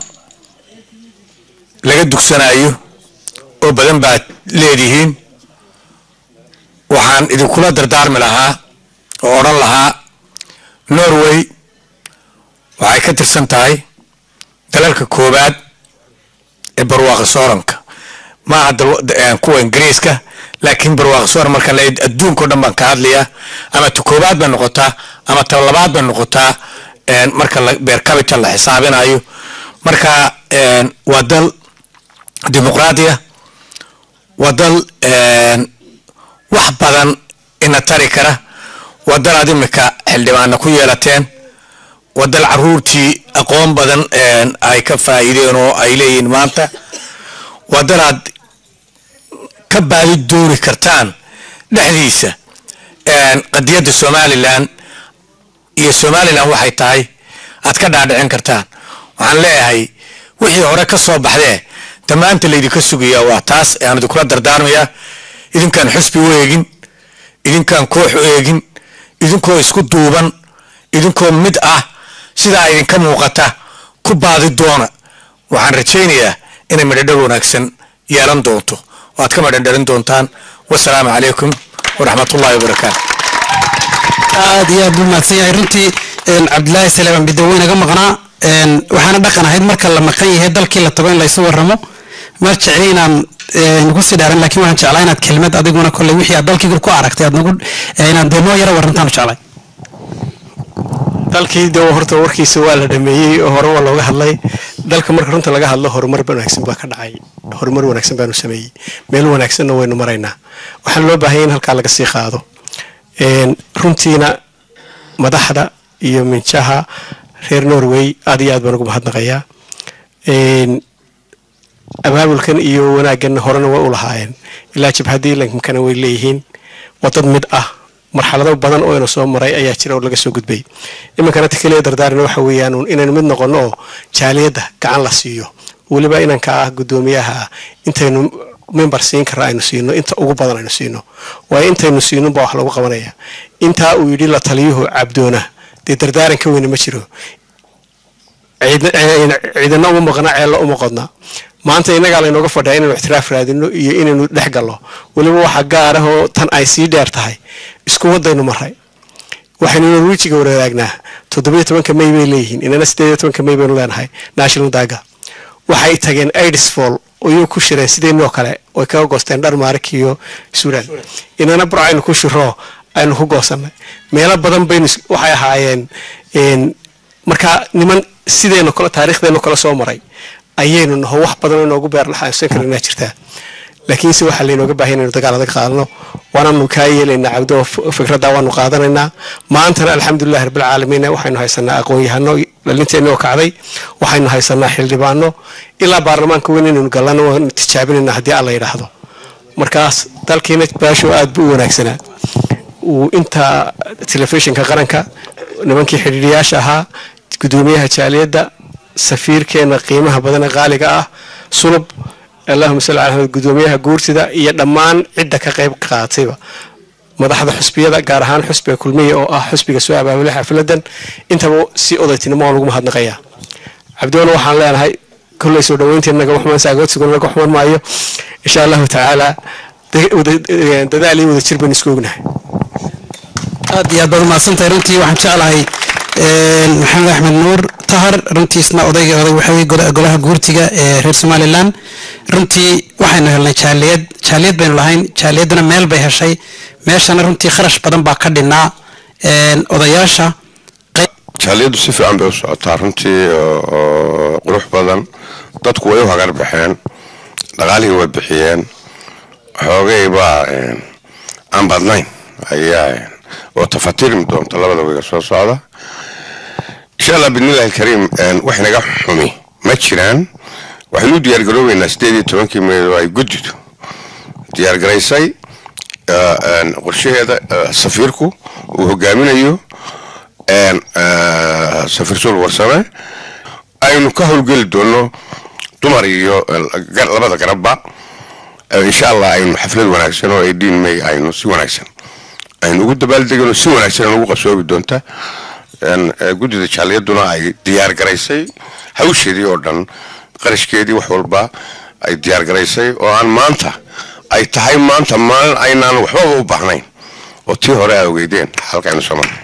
laga dugsanayo oo badan baad leedihiin waxaan idinkula dardaarmi lahaa oo odhan lahaa norway waxay ka tirsan tahay dalalka koowaad ee barwaaqa sooranka maaha dal- eh, kuwa ingiriiska laakiin barwaaqa sooran markaan leeyahay adduunka o dhan baan ka hadlayaa ama ta koowaad bay noqotaa ama ta labaad bay noqotaa een, marka la- beer capital la xisaabinayo marka een, waa dal dimuqraadiya waa dal een, wax badan ina tari kara waa dal aad imika xildhibaana ku yeelateen waa dal caruurtii aqoon badan een, ay ka faa'iideen oo ay leeyihiin maanta waa dal aad ka baadi dooni kartaan dhexdiisa een, qadiyadda somalilan iyo somalilan waxay tahay aad ka dhaadhicin kartaan waxaan leeyahay wixii hore ka soo baxdee damaanta laydinka sugayaa waa taas aan idinkula dardaarmayaa idinkaan xusbi u eegin idinkaan koox u eegin idinkoo isku duuban idinkoo mid ah sidaa idinka muuqata ku baadi doona waxaan rajaynayaa inay madhadhar wanaagsan yeelan doonto oo aad ka madhadharin doontaan wasalaamu calaykum waraxmatullaahi wabarakaatu aad iyo aad buu mahadsan yahay runtii een, cabdilaahi saleeman bidawe naga maqnaa een, waxaana dhaqan ahayd marka la maqan yahay dalkii la tago in laysu waramo ma jecli inaan een, nagu sii dhaaran laakiin waxaan jeclaa inaad kelmad adiguna kolley wixii aad dalkii ku aragtay aad nagu ee, inaad dee noo yara warantaan jeclay dalkii de horta warkiisa waa la dhameeyey oo hore waa looga hadlay dalka marka runta laga hadlo horumar wanaagsan baa ka dhacay horumar wanaagsan baanu sameeyey meel wanaagsanna waynu maraynaa waxaana loo baahanya in halkaa laga sii qaado Een, runtiina madaxda iyo minjaha reer norway aad iyo aad baan ugu mahadnaqayaa Een, abaabulkan iyo wanaaggan horena way u lahaayeen ilaa jabhaddii lankana way leeyihiin waa dad mid ah marxalado badan oo ina soo maray ayaa jira oo laga soo gudbay iminkana ta keliya dardaarina waxa weeyaan uun inaynu mid noqonno oo jaaliyadda gacan la siiyo weliba inanka ah guddoomiyaha ah intaynu member siin karra aynu siino inta ugu badan aynu siino waayo intaynu siinunba wax lagu qabanaya intaa uu yidhi la taliyuhu cabdoona dee dardaaran ka weyne ma jiro ciidna- ciidana uma maqna ceella uma qodna maanta innagaa laynooga fadhiyaa inaynu ixtiraaf raadino iyo inaynu dhex gallo weliba waxa gaar ah oo tan ay sii dheer tahay isku wadaynu maray waxaynu norwijiga wadaagnaa toddobiyo tobanka may bay leeyihiin inana sideed iyo tobanka may baynu leenahay national daga waxay tageen idisfall oyuu ku shireen sideenoo kale oy kaga goosteen dharmaarik iyo suudaan inana bur aynu ku shiro aynu ku goosanay meelo badan baynu is- waxay ahaayeen een, marka niman sideenu kale taariikhdeenu kale soo maray ayaynu naho wax badan oo inoogu beer laxaansan karinaa jirtaa laakiinse waxaa laynooga baahan inaynu dagaal adag qaadano waanaanu kaa yeelaynaa cabdo fikradda waanu qaadanaynaa maantana alxamdulilahi rabbilcaalamiin waxaynu haysanaa aqoon-yahano dhalinteenni oo kacday waxaynu haysanaa xildhibaano ilaa baarlamaanka weyn inaynu gallano waanu tijaabinaynaa haddii alla yidhaahdo markaas dalkiina baasho aad buu u wanaagsanaa uu inta telefishinka qaranka nimankii xidhiidhiyaasha ahaa gudoomiyaha jaaliyadda safiirkeena qiimaha badan ee qaaliga ah sulub allahuma salli ala maxamed gudoomiyaha guurtida iyo dhammaan cidda ka qayb qaadatayba madaxda xusbiyada gaar ahaan xusbiga kulmiya oo ah xusbiga soo abaabulay xafiladan intaba si odaytinimo oo lagu mahadnaqayaa cabdiwala waxaan leenahay kolley soo dhaweyntii naga waxmaan saagoodsigu naga xuman maayo insha allahu tacaala de- wada- dadaal iyo wadajir baynu isku ognahay aad iyo aad baad umahadsantahay runtii waxaan jeclahay maxamed axmed nuur tahar runtiisna odayga oday waxa weye gola- golaha guurtiga ee reer somalilan runtii waxaynu helnay jaaliyad jaaliyad baynu lahayn jaaliyadduna meel bay heshay meeshana runtii kharash badan baa ka dhinaa odayaasha jaaliyaddu si fiican bay u socotaa runtii oo- oo qurux badan dadku way u hagar baxeen dhaqaalihii way bixiyeen xoogay baa een, aan badnayn ayaa een, oo tafatirmi doonta labada wiga soo socda insha allah bidnillahi alkariim een, wax naga xumi ma jiraan waxaynu u diyaargaroobeynaa sideed iyo tobankii meeyd oo ay guddidu diyaargaraysay eh, een, qorshaheeda eh, safiirku uu hogaaminayo een, eh, safiir sul warsame aynu ka howlgeli doono dumar iyo eh, gar- labada garabba Eh, insha allah aynu xaflad wanaagsan oo eighteen may aynu si wanaagsan aynu ugu dabaaldegano si wanaagsan aynu ugu qabsoobi doonta een, eh, guddida jaaliyaduna ay diyaar garaysay hawsheedii oo dhan qarashkeedii wax walba ay diyaar garaysay oo aan maanta ay tahay maanta maalin aynaan waxbaba u baahnayn oo tii hore a ogeydeen halkaynu soo marnay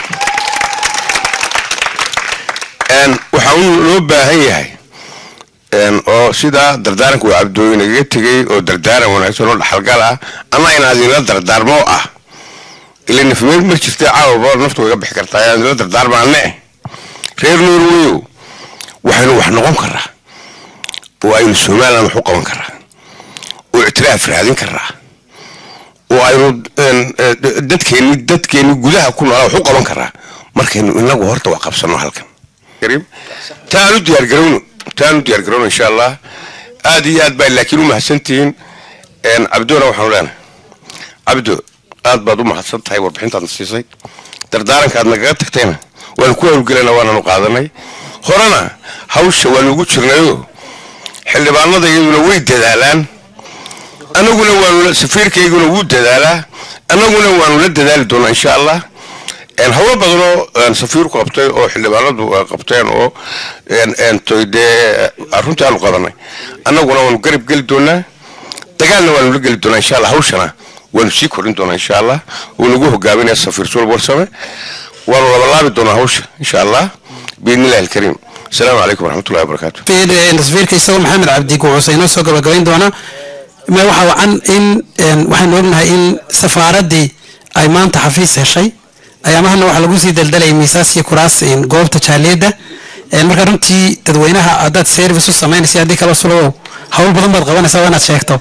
Een, waxaa un loo baahan yahay een, oo sidaa dardaaranka uu cabdooyin igaga tegay oo dardaaran wanaagsan oo dhaxalgal ah ama inaad idinla dardaarmo ah ila nafmeed mar jirta caawaba naftu waga bixi kartaa inaad idinla dardaarmaane reer norweyow waxaynu wax noqon karaa oo aynu somaliland wax u qaban karaa oo ictiraaf raadin karaa oo aynu een, eh, dadkeeni dadkeeni gudaha ku noolaa wax u qaban karaa markaynu inagu horta wax qabsano halkan kariim taanu diyaargarowno taanu diyaargarowno insha allah aad iyo aad baa laakiin u mahadsantihiin een, cabdona waxaanu leenahay cabdo aad baad u mahadsan tahay warbixintaadna siisay dardaarankaad nagaga tagtayna waanu ku howlgelana waananu qaadanay horena hawsha waanu ugu jirnayo xildhibaanada iyaduna way dadaalaan annaguna waanu safiirkayguna wuu dadaalaa annaguna waanu la dadaali doonaa insha allah een, howlo badanoo een, safiirku qabtay oo xildhibaanadu ay qabteen oo een, een, toy dee runtii aanu qabanay annaguna waanu garab geli doonaa dagaalna waanu la geli doonaa insha allah hawshana waanu sii korin doonaa insha allah wuu nagu hogaaminaya safiir sulb warsame waanu labalaabi doonaa hawsha insha allah biidni illahi alkariim asalaamu calaykum waraxmatullahi wabarakaatu tasfiirka isagoo maxamed cabdi guucuse inoo soo gabagabayn doona ma waxa wacan in een, waxaynu ognahay in safaaraddii ay maanta xafiis heshay ayaamahana waxaa lagu sii daldalayay miisaas iyo kuraas een, goobta jaaliyadda Een, marka runtii dadweynaha haddaad service u samaynaysa haddii kala sulow hawl badan baad qabanaysaa waa inaad sheegto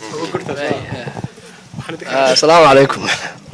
asalaamu calaykum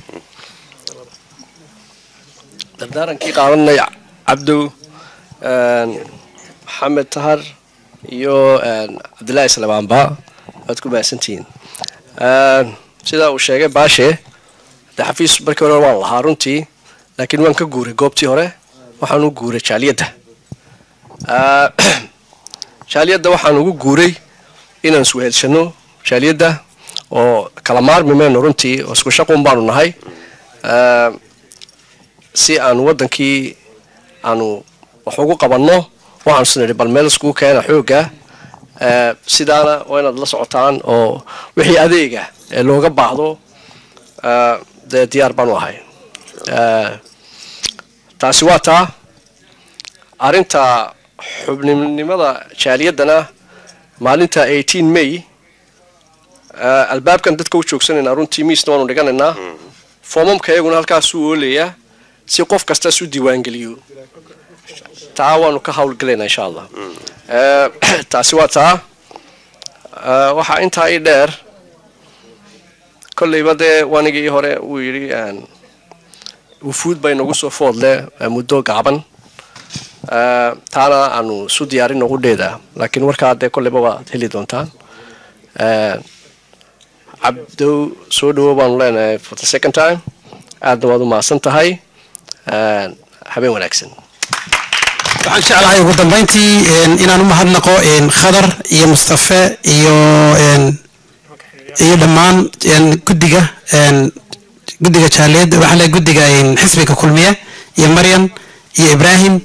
dardaarankii qaadanay cabdow een, maxamed tahar iyo een, cabdilaahi islaamaanba waad ku mahadsantihiin Een, sida uu sheegay baashe de xafiis markii hore waan lahaa runtii laakiin waan ka guuray goobtii hore waxaan u guuray jaaliyadda Ah, jaaliyadda waxaan ugu guuray inaan iswehelsano jaaliyadda oo kala maarmi mayno runtii oo isku shaqun baanu nahay Ah, si aanu waddankii aanu wax ugu qabanno waxaanu isnidhi bal meel iskugu keena xoogga Ah, sidaana waa inaad la socotaan oo wixii adeega ee looga baahdo ah, dee diyaar baanu ahay Ah, taasi waa taa arrinta xubninimada jaaliyaddana maalinta 18 may ah, albaabkan dadka u joogsanaynaa runtii miisna waanu dhiganaynaa foomamka iyaguna halkaasuu oolayaa si qof kasta isu diiwaangeliyo taa waanu ka howlgelaynaa insha allah Ah, taasi waa taa Ah, waxaa intaa ii dheer kolleyba dee wanigii hore uu yidhi aan wufuud bay nagu soo foodle ah, muddo gaaban Ah, taana aanu isu diyaarin ugu dheedaa laakiin warkaa dee kolleyba waad heli doontaan Ah, cabdow soo dhawo baanu leenahay for the second time aadna waad u mahadsan tahay Ah, habeen wanaagsan waxaan jeclahay ugu dambeyntii een, inaan u mahadnaqo een, khadar iyo mustafe iyo een, iyo dhammaan een, guddiga een, guddiga jaaliyadda waxaa leeyahay guddiga een, xisbiga kulmiye iyo maryam iyo ibraahim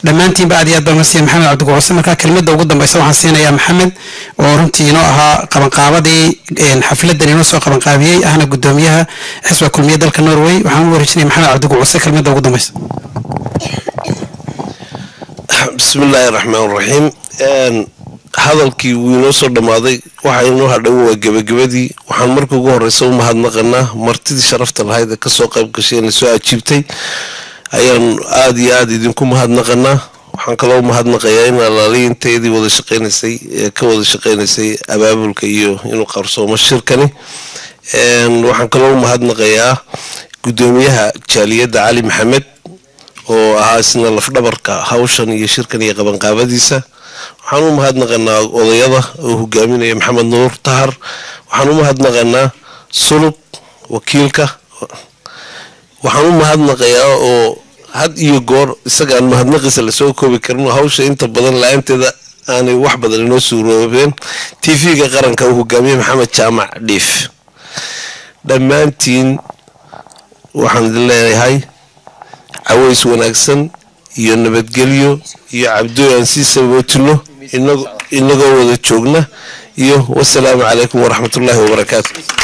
dhammaantiinba aad iyo aad baan usiiya maxamed cabdigucuse markaa kelmadda ugu dambeysa waxaan siinayaa maxamed oo runtii inoo ahaa qabanqaabadii xafladan inoo soo qabanqaabiyey ahna gudoomiyaha xisba kulmiye dalka norway waxaan u wareejinaya maxamed cabdigucuse kelmadda ugu dambeysa bismi illaahi raxmaan raxiim hadalkii wuu inoo soo dhammaaday waxa inoo hadhow waa gebagabadii waxaan marka ugu horeysa u mahadnaqanaa martidii sharafta lahayd ee kasoo qayb gashay ee nasoo ajiibtay ayaan aada iyo aada idinku mahadnaqanaa waxaan kaloo mahadnaqayaa in alaaliya inteedii wada shaqeynaysay ee ka wada shaqeynaysay abaabulka iyo inuu qarsoomo shirkani waxaan kaloo mahadnaqayaa gudoomiyaha jaaliyadda cali maxamed oo ahaa isna lafdhabarka hawshan iyo shirkan iyo qabanqaabadiisa waxaan u mahadnaqanaa odayada oo hogaaminaya maxamed nuur tahar waxaan u mahadnaqanaa sulub wakiilka waxaan u mahadnaqayaa oo had iyo goor isagaan mahadnaqiisa lasoo koobi karin hawsha inta badan la-aanteeda aanay wax badan inoo suuroobeen t v-ga qaranka uu hogaamiye maxamed jaamac dhiif dhammaantiin waxaan idin leeyahay caways wanaagsan iyo nabadgelyo iyo cabdooy aan sii sabootino inagoo wada joogna iyo wasalaamu calaykum waraxmatullaahi wabarakaatu